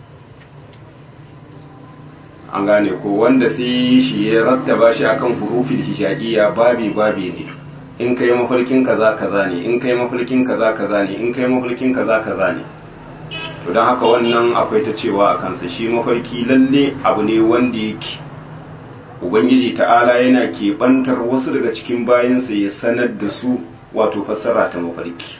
an gane ko wanda sai shi ya rattaba shi akan hurufin hijaiya babi babi ne in kai mafarkin kaza kaza ne in kai mafarkin kaza kaza ne in kai mafarkin kaza kaza ne to don haka wannan akwai ta cewa a kansa shi mafarki lalle abu ne wanda yake ubangiji ta'ala yana keɓantar wasu daga cikin bayansa ya sanar da su wato fassara ta mafarki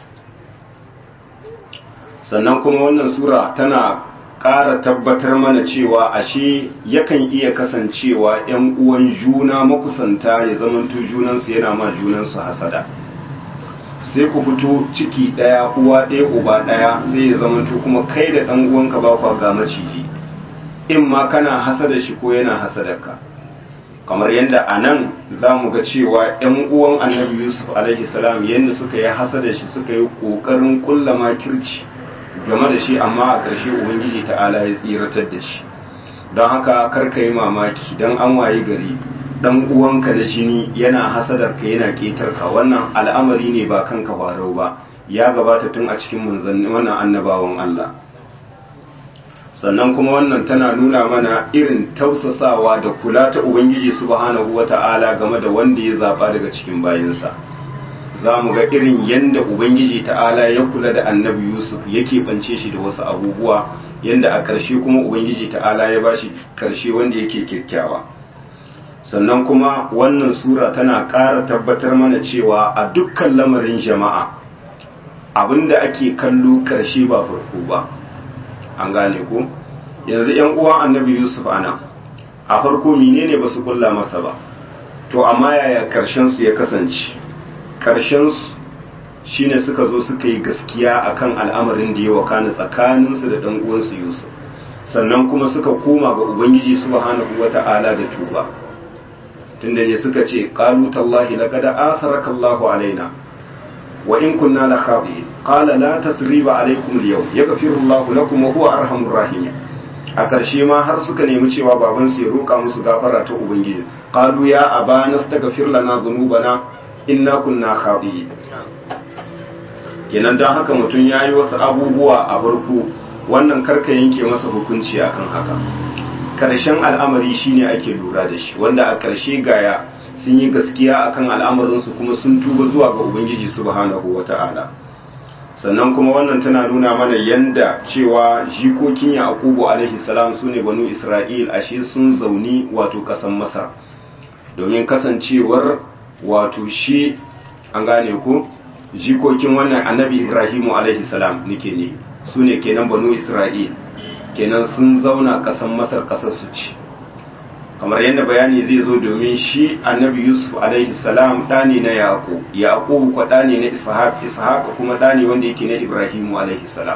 sannan kuma wannan sura tana ƙara tabbatar mana cewa ashe yakan iya kasancewa 'yan uwan juna makusanta ya zamanto junansu yana ma junansu hasada sai ku fito ciki ɗaya uwa ɗaya uba ɗaya sai ya zamanto kuma kai da ɗan uwanka ba kwa ga maciji in ma kana hasada shi ko yana hasadarka kamar yadda a nan za mu ga cewa 'yan uwan annabi yusuf alaihi salam yadda suka yi hasada shi suka yi ƙoƙarin ƙulla makirci game da shi amma a ƙarshe ubangiji ta'ala ya tsiratar da shi don haka karka yi mamaki don an waye gari dan uwanka da jini yana hasadar ka yana ketar ka wannan al'amari ne ba kanka farau ba ya gabata tun a cikin manzanni wannan annabawan Allah sannan kuma wannan tana nuna mana irin tausasawa da kula ta ubangiji subhanahu wata'ala game da wanda ya zaba daga cikin bayinsa za mu ga irin yanda ubangiji ta'ala ya kula da annabi yusuf yake bance shi da wasu abubuwa yanda a ƙarshe kuma ubangiji ta'ala ya bashi ƙarshe wanda yake kyakkyawa sannan kuma wannan sura tana ƙara tabbatar mana cewa a dukkan lamarin jama'a abinda ake kallo ƙarshe ba farko ba an gane ko yanzu yan uwan annabi yusuf ana a farko menene ba su kulla masa ba to amma yaya ƙarshen su ya kasance ƙarshen su shine suka zo suka yi gaskiya akan al'amarin da ya wakana tsakaninsu da ɗan uwansu yusuf sannan kuma suka koma ga ubangiji subhanahu wata'ala da tuba tunda ne suka ce qalu tallahi laqad atharaka Allahu alaina wa in kunna la khati'in qala la tasriba alaykum al-yawm yaghfiru Allahu lakum wa huwa arhamur rahim a ƙarshe ma har suka nemi cewa baban su ya roƙa musu gafara ta ubangiji qalu ya abana astaghfir lana dhunubana inna kunna khati'in kenan dan haka mutum yayi wasu abubuwa a barku wannan karka yanke masa hukunci akan haka karshen al'amari shine ake lura da shi wanda a karshe gaya sun yi gaskiya akan al'amarinsu kuma sun tuba zuwa ga ubangiji subhanahu wata'ala sannan kuma wannan tana nuna mana yanda cewa jikokin yaqubu alaihi salam sune banu isra'il ashe sun zauni wato kasan masar domin kasancewar wato shi an gane ko jikokin wannan annabi ibrahimu alaihi salam nake ne sune kenan banu isra'il kenan sun zauna ƙasar masar ƙasar su ci kamar yadda bayani zai zo domin shi annabi yusuf alaihi salam ɗani na yaƙo yaƙo kwa ɗani na ishaq ishaq kuma ɗani wanda yake na ibrahimu alaihi salam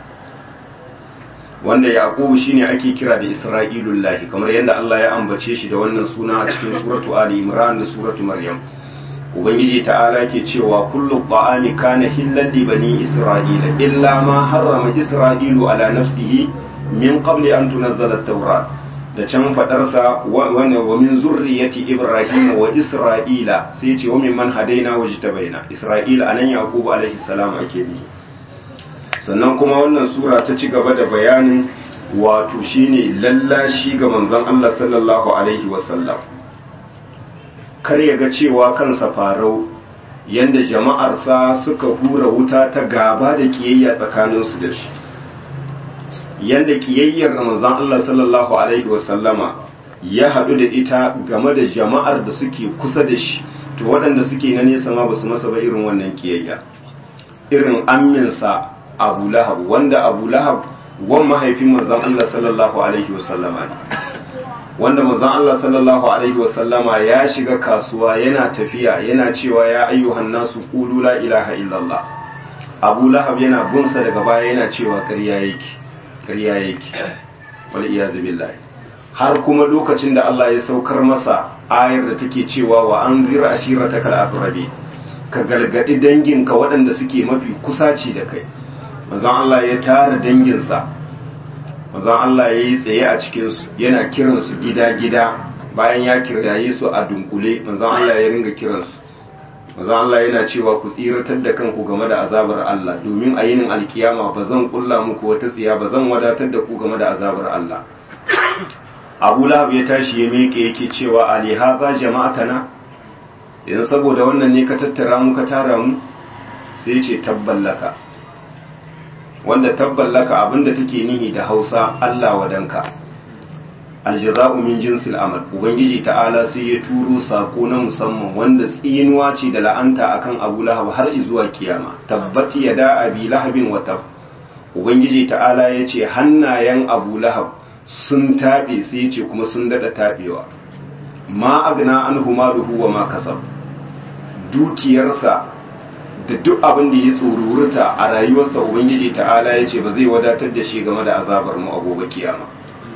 wanda yaƙo shine ake kira da isra'ilullahi kamar yadda Allah ya ambace shi da wannan suna a cikin suratu ali imran da suratu maryam ubangiji ta'ala ke cewa kullu ta'ami kana hillan li bani isra'ila illa ma harrama isra'ilu ala nafsihi min qabli an tunazzala at-taurat da can fadarsa wa wa min zurriyyati ibrahim wa isra'ila sai ce wa mimman hadaina wa jitabaina isra'ila anan yaqub alaihi salam ake bi sannan kuma wannan sura ta ci gaba da bayanin wato shine lallashi ga manzon Allah sallallahu alaihi wa sallam kar ya ga cewa kansa farau yanda jama'arsa suka hura wuta ta gaba da kiyayya tsakaninsu da shi yanda kiyayyar manzon Allah sallallahu alaihi wasallama ya haɗu da ita game da jama'ar da suke kusa da shi to waɗanda suke na nesa ma basu masa ba irin wannan kiyayya irin amminsa Abu Lahab wanda Abu Lahab wan mahaifin manzon Allah sallallahu alaihi wasallama ne wanda manzon Allah sallallahu alaihi wasallama ya shiga kasuwa yana tafiya yana cewa ya ayyuhan nasu qulu la ilaha illallah Abu Lahab yana bunsa daga baya yana cewa ƙarya yake ƙarya yake wal iyazu billahi har kuma lokacin da Allah ya saukar masa ayar da take cewa wa anzir ashiratakal aqrabi ka galgadi danginka waɗanda suke mafi kusaci da kai manzon Allah ya tara danginsa manzon Allah ya yi tsaye a cikinsu yana kiransu gida-gida bayan ya kiraye su a dunkule manzon Allah ya ringa kiransu manzon Allah yana cewa ku tsiratar da kanku game da azabar Allah domin a yinin alkiyama ba zan kulla muku wata tsiya ba zan wadatar da ku game da azabar Allah Abu Lahab ya tashi ya miƙe yake cewa ali haza jama'atana yanzu saboda wannan ne ka tattara mu ka tara mu sai ce tabballaka wanda tabballaka abinda take nihi da Hausa Allah wadanka aljaza'u min jinsil amal ubangiji ta'ala sai ya turo sako na musamman wanda tsinuwa ce da la'anta akan Abu Lahab har zuwa kiyama tabbati yada abi lahabin wa tab ubangiji ta'ala ya ce hannayen Abu Lahab sun tabe sai ya ce kuma sun dada tabewa ma agna anhu maluhu wa ma kasab dukiyarsa da duk abin da ya tsoruruta a rayuwarsa ubangiji ta'ala ya ce ba zai wadatar da shi game da azabar mu a gobe kiyama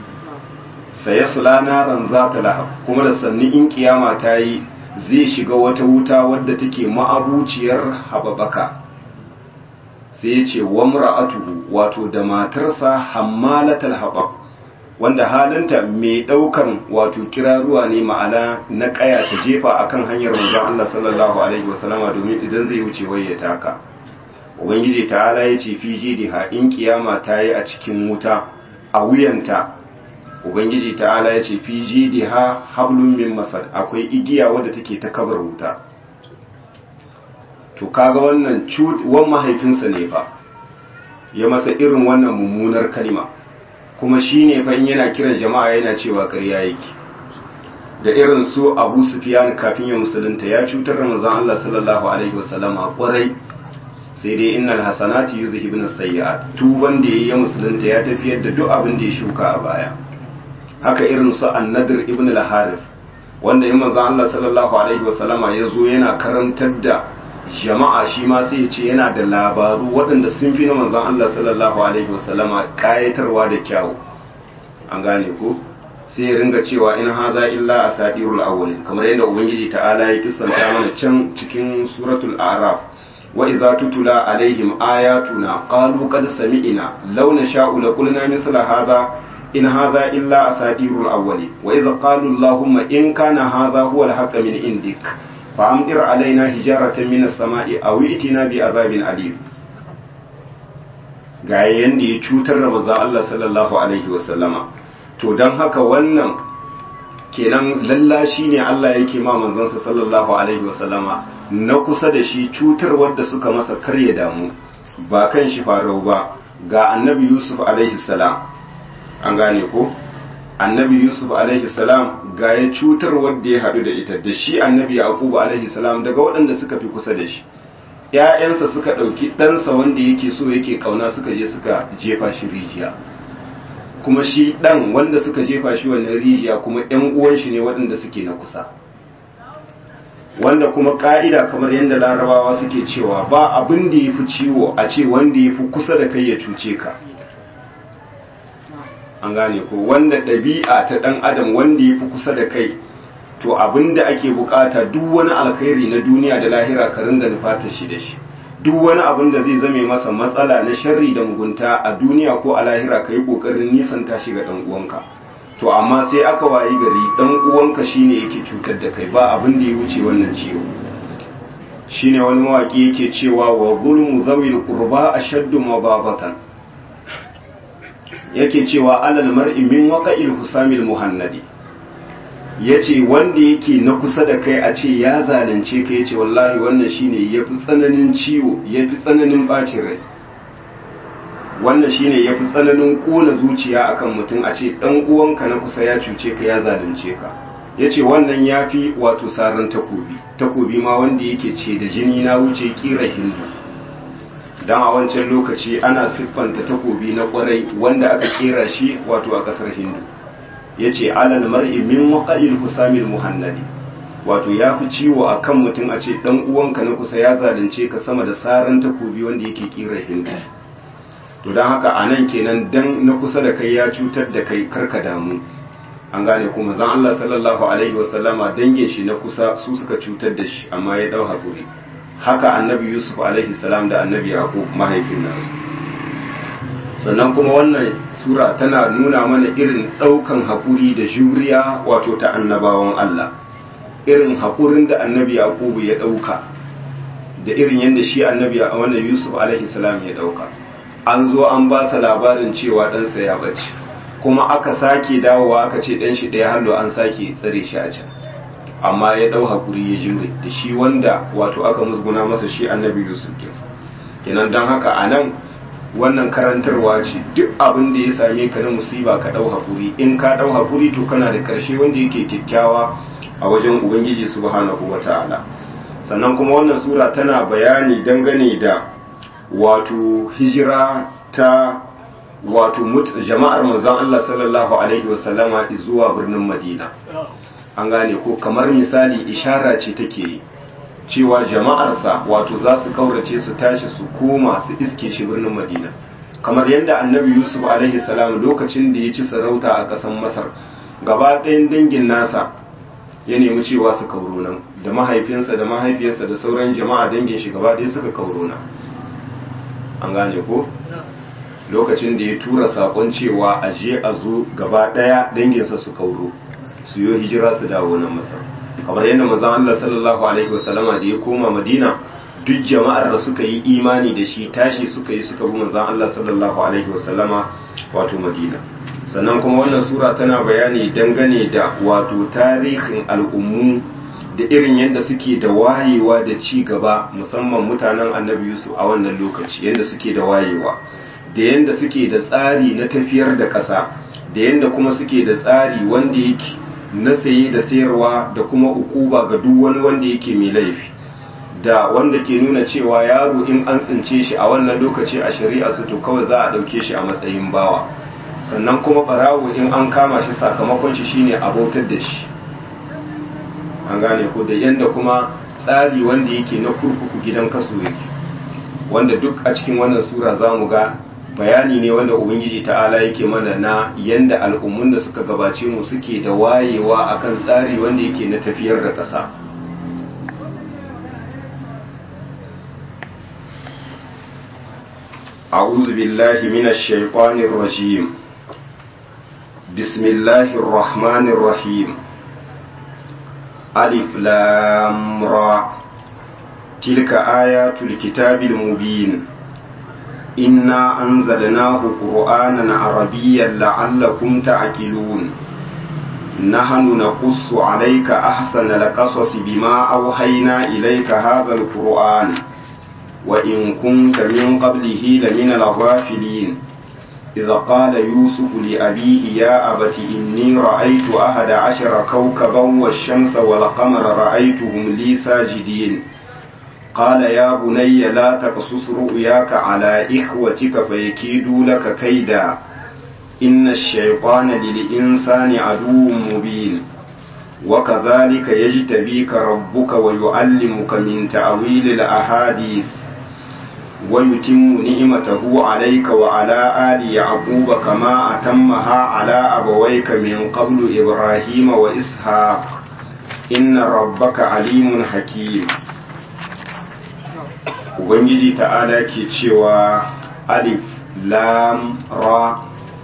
saye sulana ran za ta lahab kuma da sannu in kiyama ta yi zai shiga wata wuta wadda take ma'abuciyar hababaka sai ya ce wa mura'atuhu wato da matarsa hammalatal habab wanda halinta mai daukan wato kiraruwa ne ma'ana na kaya ta jefa akan hanyar manzon Allah sallallahu alaihi wasallama domin idan zai wuce wai ya taka ubangiji ta'ala ya ce fi jidiha in kiyama ta yi a cikin wuta a wuyanta ubangiji ta'ala ya ce fi jidiha hablum min masad akwai igiya wadda take ta kabar wuta to kaga wannan wan mahaifinsa ne fa ya masa irin wannan mummunar kalima kuma shi ne fa in yana kiran jama'a yana cewa ƙarya yake da irin su abu sufiyan kafin ya musulunta ya cutar da manzon Allah sallallahu alaihi wasallam a kwarai sai dai innal hasanati yuzhibun sayyi'at tuban da yayi musulunta ya tafiyar da duk abin da ya shuka a baya haka irin su annadir ibn al-harith wanda in manzon Allah sallallahu alaihi wasallama ya zo yana karantar da jama'a shi ma sai ya ce yana da labaru waɗanda sun fi na manzon Allah sallallahu alaihi wasallama kayatarwa da kyawu an gane ko sai ya ringa cewa in haza illa asadirul awwalin kamar yadda ubangiji ta'ala ya kissanta mana can cikin suratul a'raf wa idza tutula alaihim ayatuna qalu qad sami'na law nasha'u laqulna mithla hadha in hadha illa asadirul awwalin wa idza qalu allahumma in kana hadha huwa al min indik فأمطر علينا حجارة من السماء أو ائتنا بعذاب أليم ga yanda ya cutar da manzon Allah sallallahu alaihi wasallama to dan haka wannan kenan lallashi ne Allah yake ma manzansa sallallahu alaihi wasallama na kusa da shi cutar wadda suka masa karya damu ba kan shi farau ba ga annabi Yusuf alaihi salam an gane ko annabi yusuf alaihi salam ga ya cutar wadda ya haɗu da ita da shi annabi yaqubu alaihi salam daga waɗanda suka fi kusa da shi ‘ya'yansa suka ɗauki ɗansa wanda yake so yake ƙauna suka je suka jefa shi rijiya kuma shi ɗan wanda suka jefa shi wannan rijiya kuma ‘yan uwan shi ne waɗanda suke na kusa wanda kuma ƙa'ida kamar yadda larabawa suke cewa ba abin da ya fi ciwo a ce wanda ya fi kusa da kai ya cuce ka an gane ko wanda ɗabi'a ta ɗan adam wanda ya fi kusa da kai to abin da ake bukata duk wani alkhairi na duniya da lahira ka ringa nufata shi da shi duk wani abin da zai zame masa matsala na sharri da mugunta a duniya ko a lahira ka yi kokarin nisanta shi ga ɗan uwanka to amma sai aka wayi gari ɗan uwanka shine yake cutar da kai ba abin da ya wuce wannan ciwo shine wani mawaki yake cewa wa zulmu zawil qurba ashaddu mababatan yake cewa alal mar'i min waqa'il husamil muhannadi yace wanda yake na kusa da kai a ce ya zalunce ka yace wallahi wannan shine yafi tsananin ciwo yafi tsananin bacin rai wannan shine yafi tsananin kona zuciya akan mutum a ce dan uwanka na kusa ya cuce ka ya zalunce ka yace wannan yafi wato saran takobi takobi ma wanda yake ce da jini na wuce kira hindu dan a wancan lokaci ana siffanta takobi na kwarai wanda aka kera shi wato a kasar hindu yace alal mar'i min waqa'il husamil muhannadi wato ya fi ciwo a kan mutum a ce ɗan uwanka na kusa ya zalunce ka sama da saran takobi wanda yake kira hindu to don haka a nan kenan dan na kusa da kai ya cutar da kai karka damu an gane kuma zan Allah sallallahu alaihi wasallama dangin shi na kusa su suka cutar da shi amma ya ɗau haƙuri haka annabi yusuf alaihi salam da annabi yaqub mahaifin nan sannan kuma wannan sura tana nuna mana irin ɗaukan haƙuri da juriya wato ta annabawan Allah irin haƙurin da annabi yaqubu ya ɗauka da irin yadda shi annabi a wannan yusuf alaihi salam ya ɗauka an zo an ba sa labarin cewa ɗansa ya bace kuma aka sake dawowa aka ce ɗan shi ɗaya hallo an sake tsare shi a can amma ya ɗau haƙuri ya jure da shi wanda wato aka musguna masa shi annabi yusuf ke kenan don haka a nan wannan karantarwa ce duk abin da ya same ka na musiba ka ɗau haƙuri in ka ɗau haƙuri to kana da ƙarshe wanda yake kyakkyawa a wajen ubangiji subhanahu wata'ala sannan kuma wannan sura tana bayani dangane da wato hijira ta wato jama'ar manzon Allah sallallahu alaihi wasallama zuwa birnin Madina an gane ko kamar misali ishara ce take yi cewa jama'arsa wato za su kaurace su tashi su koma su iske shi birnin Madina kamar yadda annabi Yusuf alaihi salam lokacin da ya ci sarauta a ƙasar Masar gaba ɗayan dangin nasa ya nemi cewa su kauro nan da mahaifinsa da mahaifiyarsa da sauran jama'a dangin shi gaba ɗaya suka kauro nan an gane ko lokacin da ya tura sakon cewa a je a zo gaba ɗaya danginsa su kauro su yi hijira su dawo nan masar kamar yadda manzon Allah sallallahu alaihi wasallama da ya koma Madina duk jama'ar da suka yi imani da shi tashi suka yi suka bi manzon Allah sallallahu alaihi wasallama wato Madina sannan kuma wannan sura tana bayani dangane da wato tarihin al'ummu da irin yadda suke da wayewa da ci gaba musamman mutanen annabi yusuf a wannan lokaci yadda suke da wayewa da yadda suke da tsari na tafiyar da ƙasa da yadda kuma suke da tsari wanda yake na saye da sayarwa da kuma ukuba ga duk wani wanda yake mai laifi da wanda ke nuna cewa yaro in an tsince shi a wannan lokaci a shari'a su to kawai za a ɗauke shi a matsayin bawa sannan kuma barawo in an kama shi sakamakon shi shine abautar da shi an gane ko da yanda kuma tsari wanda yake na kurkuku gidan kaso yake wanda duk a cikin wannan sura za mu ga bayani ne wanda ubangiji ta'ala yake mana na yanda al'ummun da suka gabace mu suke da wayewa akan tsari wanda yake na tafiyar da ƙasa أعوذ بالله من الشيطان الرجيم بسم الله الرحمن الرحيم ألف لام را تلك آيات الكتاب المبين إنا أنزلناه قرآنا عربيا لعلكم تعقلون نحن نقص عليك أحسن القصص بما أوحينا إليك هذا القرآن وإن كنت من قبله لمن الغافلين إذا قال يوسف لأبيه يا أبت إني رأيت أحد عشر كوكبا والشمس والقمر رأيتهم لي ساجدين قال يا بني لا تقصص رؤياك على إخوتك فيكيدوا لك كيدا إن الشيطان للإنسان عدو مبين وكذلك يجتبيك ربك ويعلمك من تأويل الأحاديث ويتم نعمته عليك وعلى آل يعقوب كما أتمها على أبويك من قبل إبراهيم وإسحاق إن ربك عليم حكيم Ubangiji ta'ala ke cewa alif lam ra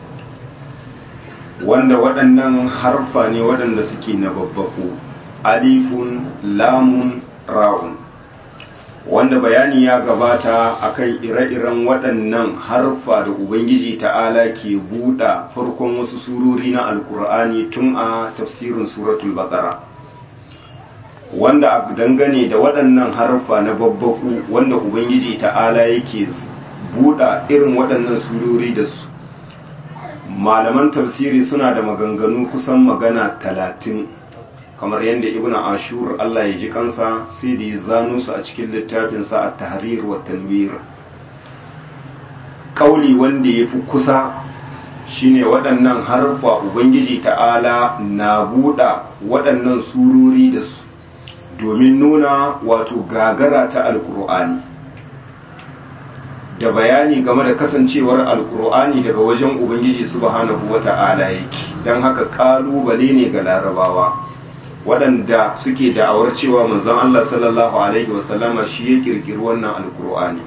wanda waɗannan harfa ne waɗanda suke na babbaku alifun lamun ra'un wanda bayani ya gabata akan ire-iren waɗannan harfa da ubangiji ta'ala ke buɗa farkon wasu surori na alkur'ani tun a tafsirin suratul baqara wanda a dangane da waɗannan harfa na babbaku wanda ubangiji ta'ala yake buɗa irin waɗannan surori da su malaman tafsiri suna da maganganu kusan magana talatin kamar yadda ibn ashur Allah ya ji kansa sai da ya zano su a cikin littafinsa a tahrir wa tanwir kauli wanda ya fi kusa shine waɗannan harfa ubangiji ta'ala na buɗa waɗannan surori da su domin nuna wato gagara ta alkur'ani da bayani game da kasancewar alkur'ani daga wajen ubangiji subhanahu wata'ala yake don haka kalubale ne ga larabawa waɗanda suke da'awar cewa manzon Allah sallallahu alaihi wasallama shi ya kirkiri wannan alkur'ani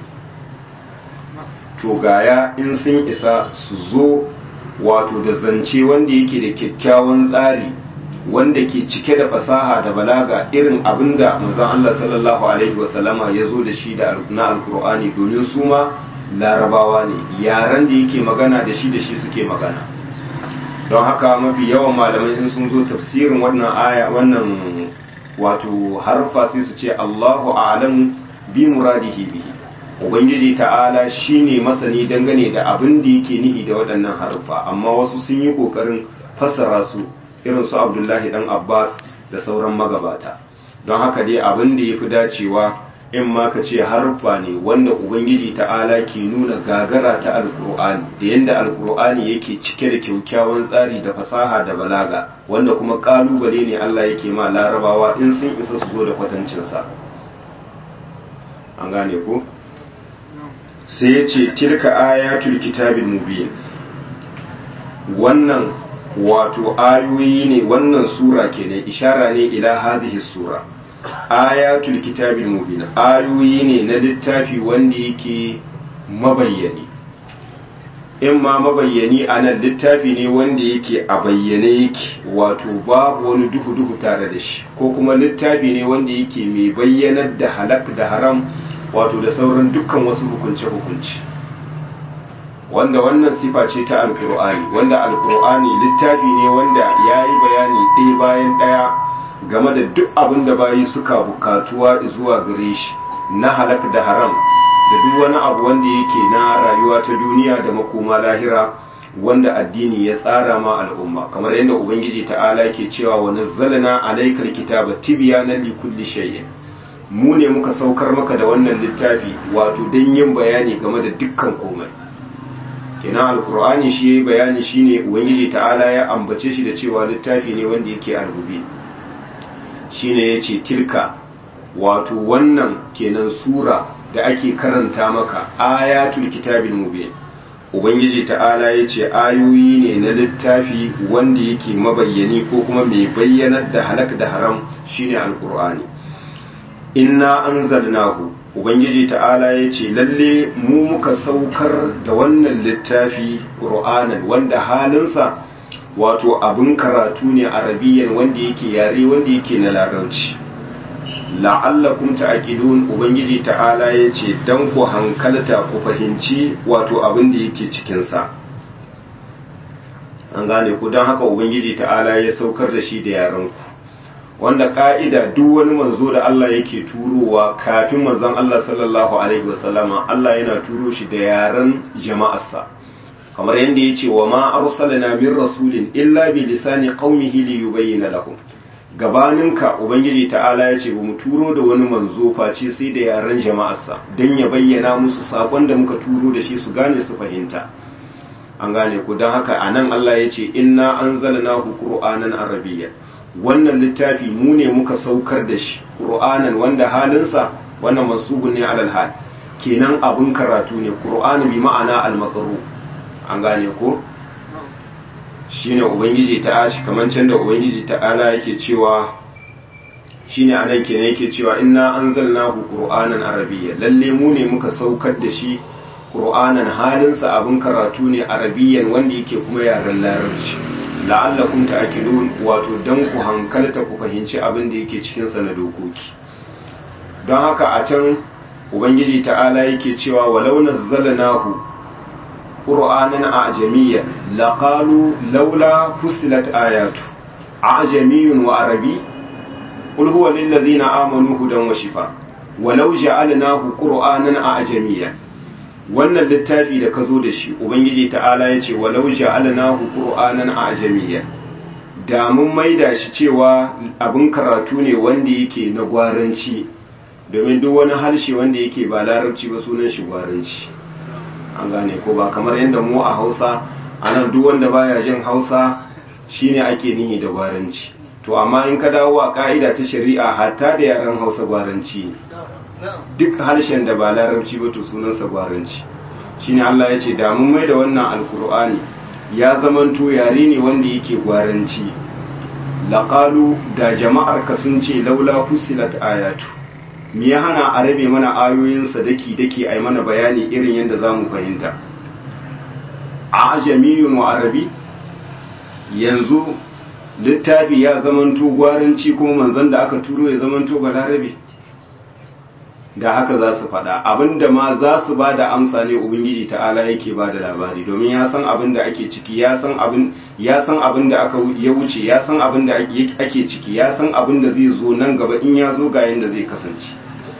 to gaya in sun isa su zo wato da zance wanda yake da kyakkyawan tsari wanda ke cike da fasaha da balaga irin abinda manzon Allah sallallahu alaihi wasallama ya zo da shi da na alkur'ani domin su ma larabawa ne yaran da yake magana da shi da shi suke magana don haka mafi yawan malamai in sun zo tafsirin wannan aya wannan wato harfa sai su ce Allahu a'lam bi muradihi bihi ubangiji ta'ala shine masani dangane da abin da yake nihi da waɗannan harfa amma wasu sun yi kokarin fassara su irin su Abdullahi dan Abbas da sauran magabata don haka dai abin da yafi dacewa in ma ka ce harfa ne wanda ubangiji ta'ala ke nuna gagara ta alkur'ani da yadda alkur'ani yake cike da kyaukyawan tsari da fasaha da balaga wanda kuma kalubale ne Allah yake ma larabawa in sun isa su zo da kwatancinsa an gane ko sai ya ce tilka ayatul kitabil mubin wannan wato ayoyi ne wannan sura kenan ishara ne ila hazihi sura ayatul kitabil mubin ayoyi ne na littafi wanda yake mabayyani in ma mabayyani a nan littafi ne wanda yake a bayyane yake wato babu wani duhu duhu tare da shi ko kuma littafi ne wanda yake mai bayyanar da halak da haram wato da sauran dukkan wasu hukunce hukunci wanda wannan sifa ce ta alkur'ani wanda alkur'ani littafi ne wanda ya yi bayani ɗaya bayan ɗaya game da duk abin da bayi suka bukatuwa zuwa gare shi na halak da haram da duk wani abu wanda yake na rayuwa ta duniya da makoma lahira wanda addini ya tsara ma al'umma kamar yadda ubangiji ta'ala ke cewa wa nazzalna alaykal kitaba tibyanan li kulli shay'in mu ne muka saukar maka da wannan littafi wato dan yin bayani game da dukkan komai kenan alqur'ani shi yayi bayani shine ubangiji ta'ala ya ambace shi da cewa littafi ne wanda yake albubi shine ya ce tilka wato wannan kenan sura da ake karanta maka ayatul kitabil mubin ubangiji ta'ala ya ce ayoyi ne na littafi wanda yake mabayyani ko kuma mai bayyanar da halak da haram shine alkur'ani inna anzalnahu ubangiji ta'ala ya ce lalle mu muka saukar da wannan littafi qur'anan wanda halinsa wato abin karatu ne arabiyan wanda yake yare wanda yake na larabci la'allakum ta'qilun ubangiji ta'ala yace dan ku hankalta ku fahimci wato abin da yake cikin sa an gane ku dan haka ubangiji ta'ala ya saukar da shi da yaran ku wanda ka'ida duk wani manzo da Allah yake turowa kafin manzon Allah sallallahu alaihi wasallama Allah yana turo shi da yaran jama'arsa kamar yadda ya ce wa ma arsalna min rasulin illa bi lisani qaumihi li yubayyana lahum gabaninka ubangiji ta'ala ya ce bamu turo da wani manzo face sai da yaran jama'arsa dan ya bayyana musu sakon da muka turo da shi su gane su fahimta an gane ku dan haka anan Allah ya ce inna anzalnahu qur'anan arabiyya wannan littafi mu ne muka saukar da shi qur'anan wanda halinsa wannan mansubun ne alal hal kenan abun karatu ne qur'ani bi ma'ana al-maqru an gane ko shine ubangiji ta ashi kamar can da ubangiji ta ala yake cewa shine anan kenan yake cewa inna anzalnahu qur'anan arabiyya lalle mu ne muka saukar da shi qur'anan halinsa abin karatu ne arabiyyan wanda yake kuma yaren larabci la'allakum ta'qilun wato dan ku hankalta ku fahimci abin da yake cikin sa na dokoki don haka a can ubangiji ta'ala yake cewa walau nazzalnahu قرآنا أعجميا لقالوا لولا فصلت آياته أعجمي وعربي قل هو للذين آمنوا هدى وشفاء ولو جعلناه قرآنا أعجميا wannan littafi da ka zo da shi ubangiji ta'ala ya ce walau ja'alnahu qur'anan a'jamiyya da mun maida shi cewa abin karatu ne wanda yake na gwaranci domin duk wani harshe wanda yake ba larabci ba sunan shi gwaranci an gane ko ba kamar yadda mu a hausa anan duk wanda baya jin hausa shine ake nihi da gwaranci to amma in ka dawo a ka'ida ta shari'a hatta da yaren hausa gwaranci ne duk harshen da ba larabci ba to sunansa gwaranci shine Allah ya ce da mun mai da wannan alkur'ani ya zamanto yare ne wanda yake gwaranci laqalu da jama'ar ka sun ce laula fusilat ayatu me ya hana a rabe mana ayoyinsa daki daki ai mana bayani irin yadda zamu fahimta a ajamiyun wa arabi yanzu littafi ya zamanto gwaranci kuma manzon da aka turo ya zamanto balarabe da haka za su faɗa abinda ma za su ba da amsa ne ubangiji ta'ala yake ba da labari domin ya san abin da ake ciki ya san abin ya san abin da aka ya wuce ya san abin da ake ciki ya san abin da zai zo nan gaba in ya zo ga yanda zai kasance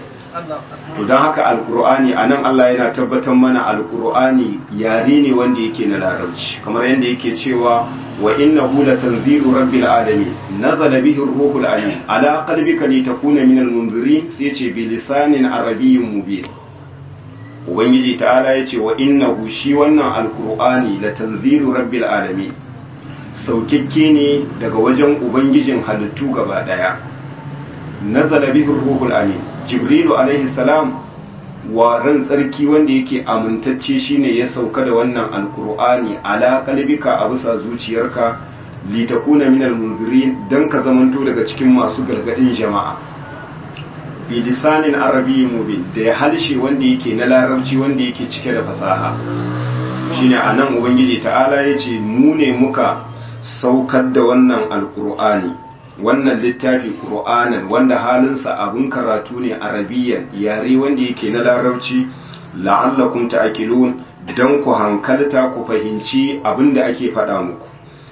to don haka alkur'ani a nan Allah yana tabbatar mana alkur'ani yare ne wanda yake na larabci kamar yadda yake cewa wa innahu latanzilu rabbil alamin nazala bihi ruhul amin ala qalbika litakuna minal munzirin sai yace bi lisanin arabiyyin mubin ubangiji ta'ala yace wa innahu shi wannan alkur'ani latanzilu rabbil alamin saukikke ne daga wajen ubangijin halittu gaba daya nazala bihi ruhul amin jibrilu alaihi salam wa ran tsarki wanda yake amintacce shine ya sauka da wannan alkur'ani ala kalbika a bisa zuciyarka litakuna minal munzirin dan ka zamanto daga cikin masu gargadin jama'a bi lisanin arabiyyi mubin da ya halshe wanda yake na larabci wanda yake cike da fasaha shine anan ubangiji ta'ala yace mu ne muka saukar da wannan alkur'ani wannan littafi ƙur'anan wanda halinsa abin karatu ne arabiyan yare wanda yake na larabci la'allakum ta'qilun dan ku hankalta ku fahimci abin da ake faɗa muku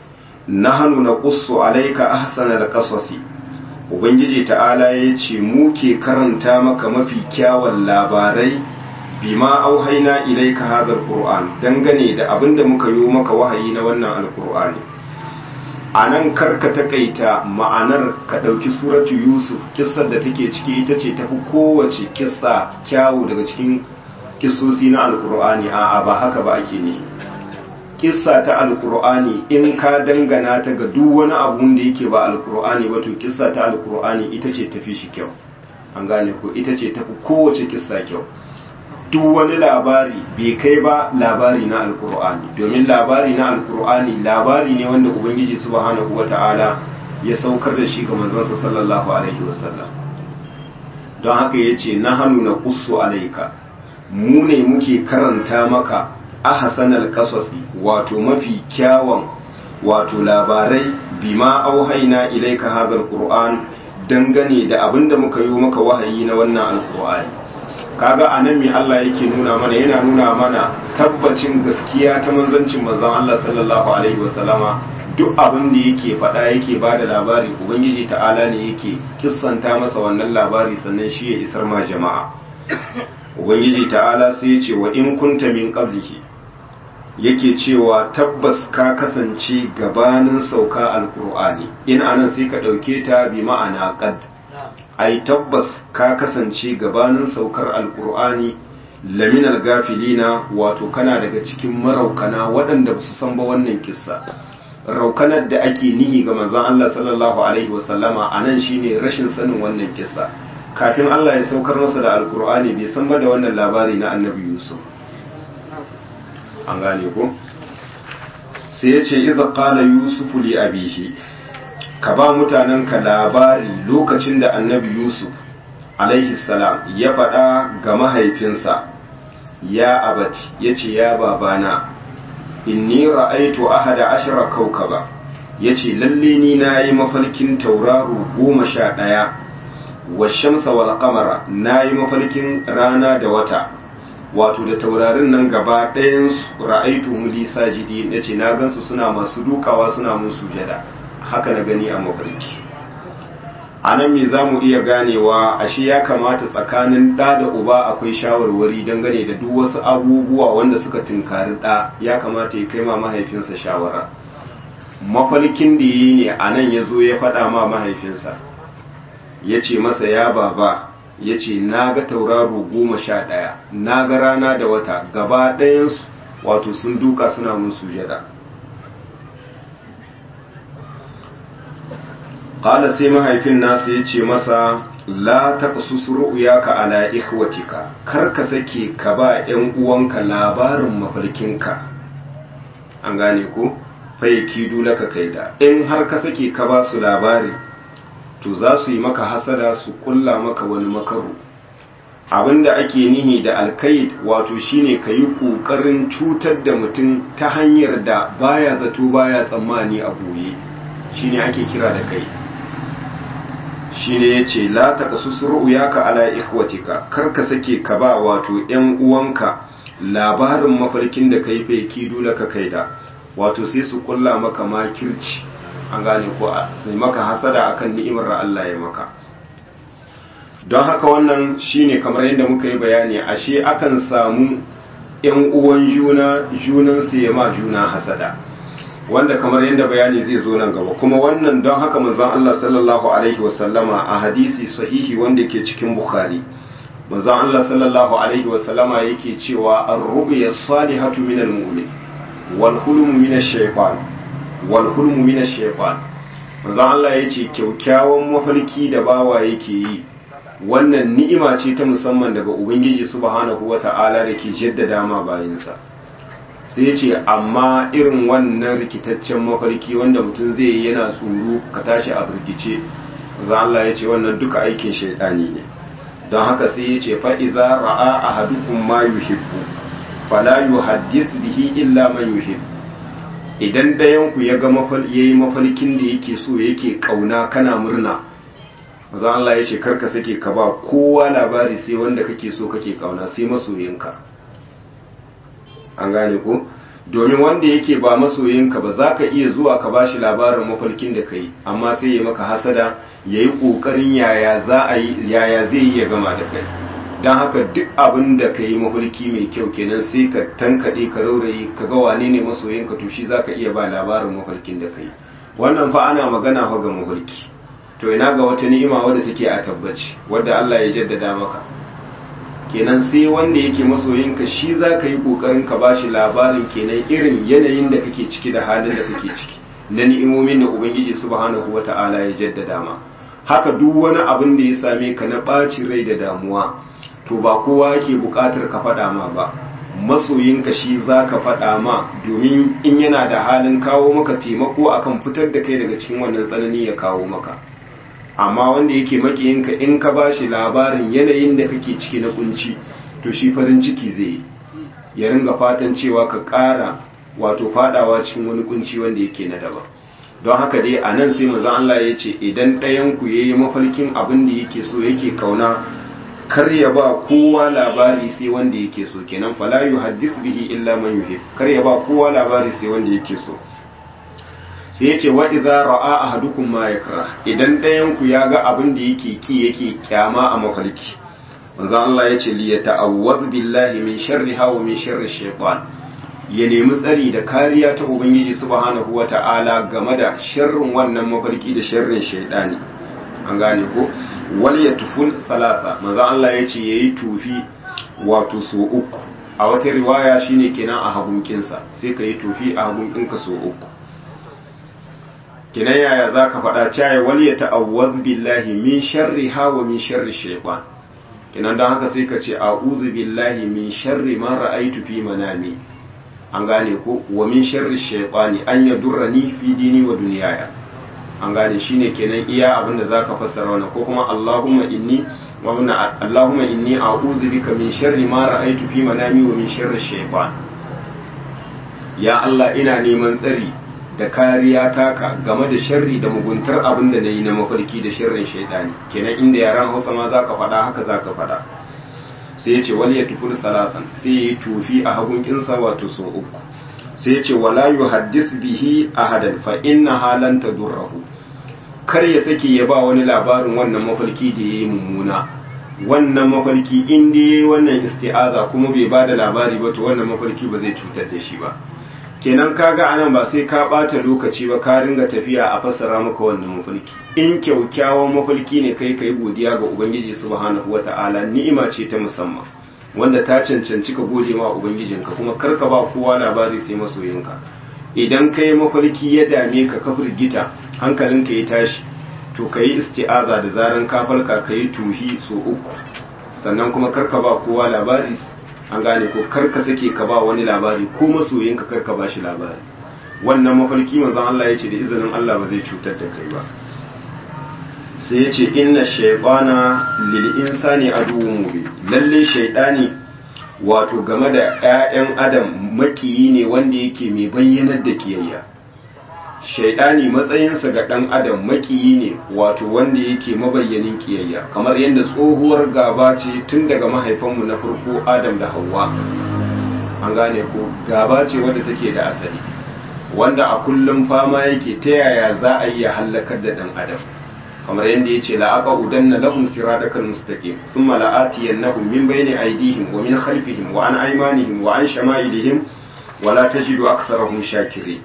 nahnu naqussu alayka ahsanal qasasi ubangiji ta'ala yace mu ke karanta maka mafi kyawun labarai bima auhaina ilayka hadha alquran dangane da abin da muka yi maka wahayi na wannan alqur'ani a nan karka takaita ma'anar ka ɗauki suratu yusuf kissar da take ciki ita ce tafi kowace kissa kyawu daga cikin kissosi na alkur'ani a ba haka ba ake ne kissa ta alkur'ani in ka dangana ta ga duk wani abun da yake ba alkur'ani ba to kissa ta alkur'ani ita ce tafi shi kyau an gane ko ita ce tafi kowace kissa kyau duk wani labari bai kai ba labari na alkur'ani domin labari na alkur'ani labari ne wanda ubangiji subhanahu wata'ala ya saukar da shi ga manzansa sallallahu alaihi wasallam don haka ya ce na hannu na kusu alaika mu ne muke karanta maka ahsanal qasasi wato mafi kyawun wato labarai bima auhaina ilaika hadal qur'an dangane da abinda muka yi maka wahayi na wannan alkur'ani kaga a nan mai Allah yake nuna mana yana nuna mana tabbacin gaskiya ta manzancin manzon Allah sallallahu alaihi wasallama duk abin da yake faɗa yake ba da labari ubangiji ta'ala ne yake kissanta masa wannan labari sannan shi ya isar ma jama'a ubangiji ta'ala sai ya ce wa in kunta min qablihi yake cewa tabbas ka kasance gabanin sauka alqur'ani in anan sai ka ɗauke ta bi ma'ana qad ai tabbas ka kasance gabanin saukar alkur'ani laminar gafilina wato kana daga cikin maraukana waɗanda ba su san ba wannan kissa raukanar da ake nihi ga manzon Allah sallallahu alaihi wasallama a nan shine rashin sanin wannan kissa kafin Allah ya saukar masa da alkur'ani bai san ba da wannan labari na annabi yusuf an gane ko sai ya ce idza qala yusuf li abihi ka ba mutanenka labari lokacin da annabi yusuf alaihi salam ya faɗa ga mahaifinsa ya abati ya ce ya babana inni ra'aitu ahada ashara kaukaba ya ce lalle ni na yi mafarkin tauraro goma sha ɗaya wa shamsa wal kamara na yi mafarkin rana da wata wato da taurarin nan gaba ɗayan ra'aitu muli sajidi ya ce na gansu suna masu dukawa suna mun sujada haka na gani a mafarki a nan me za mu iya ganewa ashe ya kamata tsakanin ɗa da uba akwai shawarwari dangane da duk wasu abubuwa wanda suka tunkari ɗa ya kamata ya kai ma mahaifinsa shawara mafarkin da yi ne a nan ya zo ya faɗa ma mahaifinsa ya ce masa ya baba ya ce na ga tauraro goma sha ɗaya na ga rana da wata gaba ɗayansu wato sun duka suna mun sujada qala sai mahaifin nasa ya ce masa la taqsus ru'yaka ala ikhwatika kar ka sake ka ba ƴan uwanka labarin mafarkinka an gane ko faiki laka kaida in har ka sake ka ba su labari to za su yi maka hasada su kulla maka wani makaru abinda ake nihi da alkaid wato shine ka yi ƙoƙarin cutar da mutum ta hanyar da baya zato baya tsammani a goye shine ake kira da kai shine yace la taqasus ru'yaka ala ikhwatika kar ka sake ka ba wato ƴan uwanka labarin mafarkin da kai fa kidu laka kaida wato sai su kulla maka makirci an gane ko sai maka hasada akan ni'imar Allah ya maka don haka wannan shine kamar yadda muka yi bayani ashe akan samu ƴan uwan juna junan su ya ma juna hasada wanda kamar yadda bayani zai zo nan gaba kuma wannan don haka manzon Allah sallallahu alaihi wasallama a hadisi sahihi wanda ke cikin bukhari manzon Allah sallallahu alaihi wasallama yake cewa ar-ru'ya salihatu min al-mu'min wal hulmu min ash-shaytan wal hulmu min ash-shaytan manzon Allah yace kyaukyawan mafarki da bawa yake yi wannan ni'ima ce ta musamman daga ubangiji subhanahu wata'ala da ke jaddada ma bayinsa sai ya ce amma irin wannan rikitaccen mafarki wanda mutum zai yi yana tsoro ka tashi a birgice za Allah ya ce wannan duka aikin shaidani ne don haka sai ya ce fa'iza ra'a a hadukun ma yuhibbu fala yuhaddis bihi illa man yuhib idan dayanku ya ga yayi mafarkin da yake so yake kauna kana murna za Allah ya ce karka sake ka ba kowa labari sai wanda kake so kake kauna sai masoyinka an gane ko domin wanda yake ba masoyinka ba za ka iya zuwa ka ba shi labarin mafarkin da ka yi amma sai ya maka hasada ya yi ƙoƙarin yaya zai yi ya gama da kai don haka duk abin da ka yi mafarki mai kyau kenan sai ka tankaɗe ka raurayi ka ga wane ne masoyinka to shi za ka iya ba labarin mafarkin da ka yi wannan fa ana magana fa ga mafarki to ina ga wata ni'ima wadda take a tabbaci wadda Allah ya jaddada maka kenan sai wanda yake masoyinka shi za ka yi ƙoƙarin ka ba shi labarin kenan irin yanayin da kake ciki da halin da kake ciki na ni'imomin da ubangiji subhanahu wa ta'ala ya jaddada ma haka duk wani abin da ya same ka na ɓacin rai da damuwa to ba kowa yake buƙatar ka faɗa ma ba masoyinka shi za ka faɗa ma domin in yana da halin kawo maka taimako akan fitar da kai daga cikin wannan tsanani ya kawo maka amma wanda yake makiyinka in ka ba shi labarin yanayin da kake ciki na kunci to shi farin ciki zai ya ringa fatan cewa ka ƙara wato fadawa cikin wani kunci wanda yake na daban don haka dai a nan sai manzon Allah ya ce idan ɗayan ku yayi mafarkin abin da yake so yake kauna kar ya ba kowa labari sai wanda yake so kenan fala yuhaddis bihi illa man yuhib kar ya ba kowa labari sai wanda yake so sai ya ce wa idza ra'a ahadukum ma yakra idan ɗayan ku ya ga abin da yake ki yake kyama a mafarki manzon Allah ya ce li yata'awwaz billahi min sharriha wa min sharri shaytan ya nemi tsari da kariya ta ubangiji subhanahu wata'ala game da sharrin wannan mafarki da sharrin shaytani an gane ko wal yatuful salasa manzon Allah ya ce yayi tufi wato so uku a wata riwaya shine kenan a hagunkinsa sai ka yi tufi a hagunkinka so uku kinan yaya za ka faɗa caye wani ya ta'awwaz billahi min sharri hawa min sharri shaitan kinan don haka sai ka ce a'udhu billahi min sharri ma ra'aytu fi manami an gane ko wa min sharri shaitani an yadurrani fi dini wa dunyaya an gane shine kenan iya abinda zaka fassara wannan ko kuma Allahumma inni wa minna Allahumma inni a'udhu bika min sharri ma ra'aytu fi manami wa min sharri shaitan ya Allah ina neman tsari da kariya taka game da sharri da muguntar abin da na yi na mafarki da sharrin shaidani kenan inda yaran hausa ma za ka faɗa haka za ka faɗa sai ya ce wani ya tufi salatan sai ya yi tufi a hagun kinsa wato so uku sai ya ce wala yu haddis bihi ahadan fa inna halan tadurruhu kar ya sake ya ba wani labarin wannan mafarki da yayi mummuna wannan mafarki in dai yayi wannan isti'aza kuma bai ba da labari ba to wannan mafarki ba zai cutar da shi ba kenan kaga anan ba sai ka bata lokaci ba ka ringa tafiya a fassara maka wannan mafarki in kyaukyawan mafarki ne kai kai godiya ga ubangiji subhanahu wata'ala ni'ima ce ta musamman wanda ta cancanci ka gode ma ubangijinka kuma kar ka ba kowa labari sai masoyinka idan kai mafarki ya dame ka ka firgita hankalinka ya tashi to ka yi isti'aza da zaran ka falka ka yi tuhi so uku sannan kuma karka ba kowa labari an gane ko karka sake ka ba wani labari ko masoyinka karka ba shi labari wannan mafarki manzon Allah ya ce da izinin Allah ba zai cutar da kai ba sai ya ce inna shaytana lil insani aduwwun mubin lalle shaytani wato game da 'ya'yan adam makiyi ne wanda yake mai bayyanar da kiyayya shaidani matsayinsa ga ɗan adam makiyi ne wato wanda yake mabayyanin kiyayya kamar yadda tsohuwar gaba ce tun daga mahaifanmu na farko adam da hawa an gane ko gaba ce wadda take da asali wanda a kullum fama yake ta yaya za a yi ya hallakar da ɗan adam kamar yadda ya ce la'aqa udanna lahum siratakal mustaqim thumma la'atiyannahum min bayni aydihim wa min khalfihim wa an aymanihim wa an shama'ilihim wa la tajidu aktharahum shakirin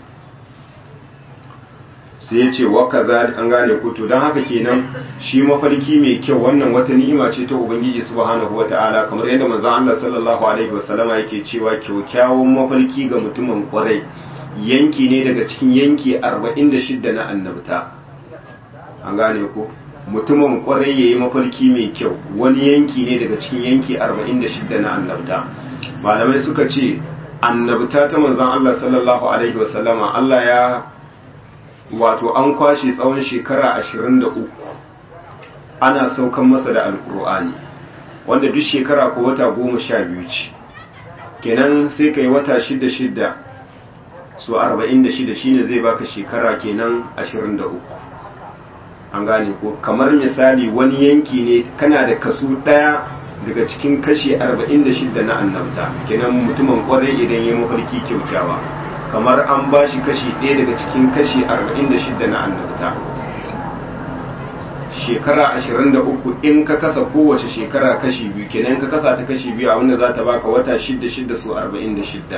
sai ya ce wa kaza an gane ko to dan haka kenan shi mafarki mai kyau wannan wata ni'ima ce ta ubangiji subhanahu wata'ala kamar yadda manzon Allah sallallahu alaihi wasallama yake cewa kyaukyawan mafarki ga mutumin kwarai yanki ne daga cikin yanki 46 na annabta an gane ko mutumin kwarai yayi mafarki mai kyau wani yanki ne daga cikin yanki 46 na annabta malamai suka ce annabta ta manzon Allah sallallahu alaihi wasallama Allah ya wato an kwashe tsawon shekara 23 ana saukan masa da alkur'ani wanda duk shekara ko wata goma sha biyu ce kenan sai kai wata shida shida so 46 shine zai baka shekara kenan 23 an gane ko kamar misali wani yanki ne kana da kaso daya daga cikin kashi 46 na annabta kenan mutumin kwarai idan ya mafarki kyaukyawa kamar an ba shi kashi ɗaya daga cikin kashi 46 na annabta shekara 23 in ka kasa kowace shekara kashi biyu kenan ka kasa ta kashi biyu a wanda za ta baka wata 6-6 su 46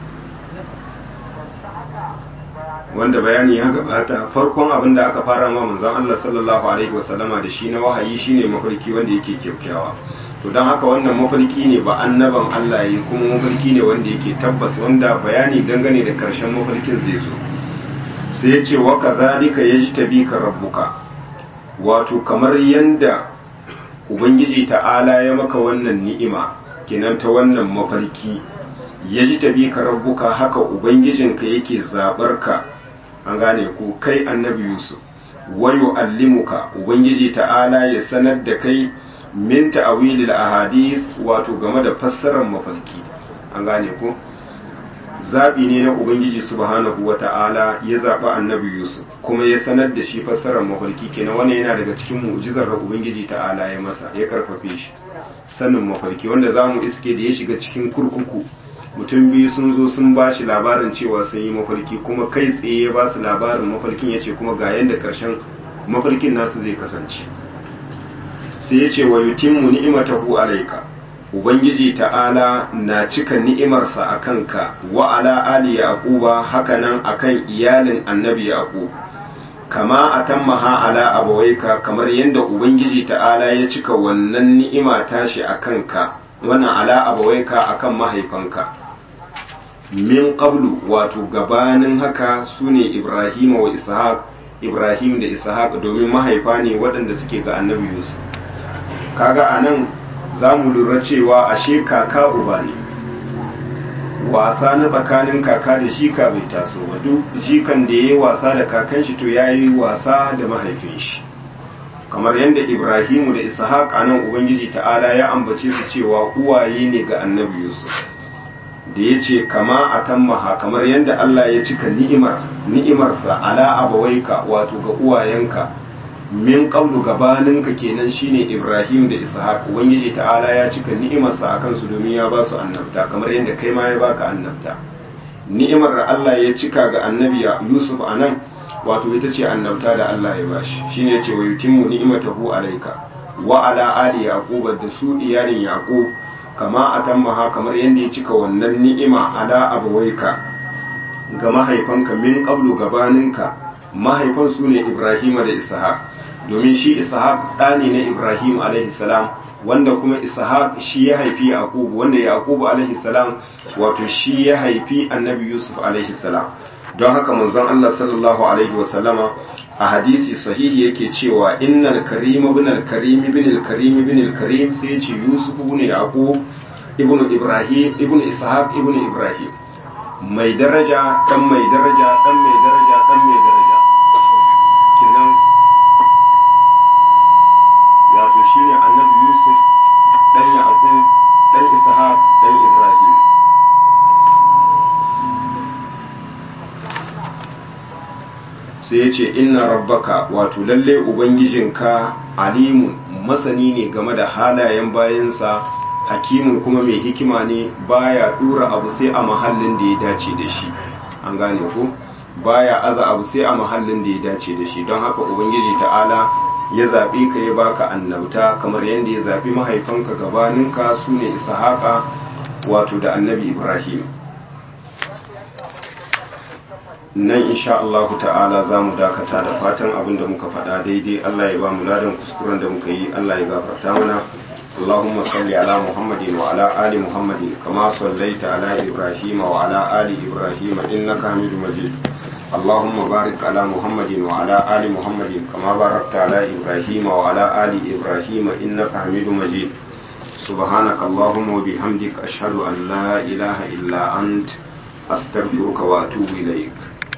wanda bayani ya gabata farkon abin da aka fara ma manzon Allah sallallahu alaihi wasallama da shi na wahayi shine mafarki wanda yake kyakkyawa to don haka wannan mafarki ne ba annaban Allah yi kuma mafarki ne wanda yake tabbas wanda bayani dangane da karshen mafarkin zai zo sai ya ce wa kadhalika yajtabika rabbuka wato kamar yanda ubangiji ta'ala ya maka wannan ni'ima kenan ta wannan mafarki yajtabika rabbuka haka ubangijinka yake zabar ka an gane ko kai annabi yusuf wa yu'allimuka ubangiji ta'ala ya sanar da kai min ta'awilil ahadith wato game da fassarar mafarki an gane ko zabi ne na ubangiji subhanahu wata'ala ya zaba annabi yusuf kuma ya sanar da shi fassarar mafarki kenan wannan yana daga cikin mu'jizar da ubangiji ta'ala ya masa ya karfafe shi sanin mafarki wanda zamu iske da ya shiga cikin kurkuku mutum biyu sun zo sun ba shi labarin cewa sun yi mafarki kuma kai tsaye ya ba su labarin mafarkin ya ce kuma ga yadda karshen mafarkin nasu zai kasance sai ya ce wa yutimmu ni'imatahu alayka ubangiji ta'ala na cika ni'imarsa a kanka wa ala ali yaquba hakanan akan iyalin annabi yaqub kama atammaha ala abawaika kamar yadda ubangiji ta'ala ya cika wannan ni'ima tashi a kanka wannan ala abawaika akan mahaifanka min qablu wato gabanin haka sune ibrahim wa ishaq ibrahim da ishaq domin mahaifa ne waɗanda suke ga annabi yusuf kaga anan za mu lura cewa ashe kaka uba ne wasa na tsakanin kaka da shika bai taso ba duk jikan da ya yi wasa da kakan shi to ya yi wasa da mahaifin shi kamar yadda ibrahimu da ishaq a nan ubangiji ta'ala ya ambace su cewa uwaye ne ga annabi yusuf da ya ce kama a tammaha kamar yadda allah ya cika ni'imar ni'imarsa ala abawaika wato ga uwayenka min qablu gabaninka kenan shine Ibrahim da Ishaq ubangiji ta'ala ya cika ni'imarsa akan su domin ya ba su annabta kamar yadda kai ma ya baka annabta ni'imar da Allah ya cika ga annabi Yusuf anan wato ita ce annabta da Allah ya bashi shine yace wa yutimmu ni'matahu alayka wa ala ali yaqub da su iyalin yaqub kama atammaha kamar yadda ya cika wannan ni'ima ala abawaika ga mahaifanka min qablu gabaninka mahaifan su ne Ibrahim da Ishaq domin shi ishaq ɗani na ibrahim alaihi salam wanda kuma ishaq shi ya haifi yaqub wanda yaqub alaihi salam wato shi ya haifi annabi yusuf alaihi salam don haka manzon Allah sallallahu alaihi wasallama a hadisi sahihi yake cewa innal karim ibn al karim ibn al karim ibn al karim sai ce yusuf ibn yaqub ibn ibrahim ibn ishaq ibn ibrahim mai daraja dan mai daraja dan mai daraja dan mai daraja kenan wato shine annabi yusuf dan yaqub dan ishaq dan ibrahim sai ya ce inna rabbaka wato lalle ubangijinka alimun masani ne game da halayen bayansa hakimun kuma mai hikima ne baya dura abu sai a mahallin da ya dace da shi an gane ko baya aza abu sai a mahallin da ya dace da shi don haka ubangiji ta'ala ya zaɓe ka ya baka annabta kamar yadda ya zaɓi mahaifanka gabaninka su ne ishaqa wato da annabi ibrahim nan insha Allah ta'ala za mu dakata da fatan abin da muka faɗa daidai Allah ya ba mu ladan kuskuren da muka yi Allah ya gafarta mana اللهم صل على محمد وعلى آل محمد كما صليت على إبراهيم وعلى آل إبراهيم إنك حميد مجيد اللهم بارك على محمد وعلى آل محمد كما باركت على إبراهيم وعلى آل إبراهيم إنك حميد مجيد سبحانك اللهم وبحمدك أشهد أن لا إله إلا أنت أستغفرك وأتوب إليك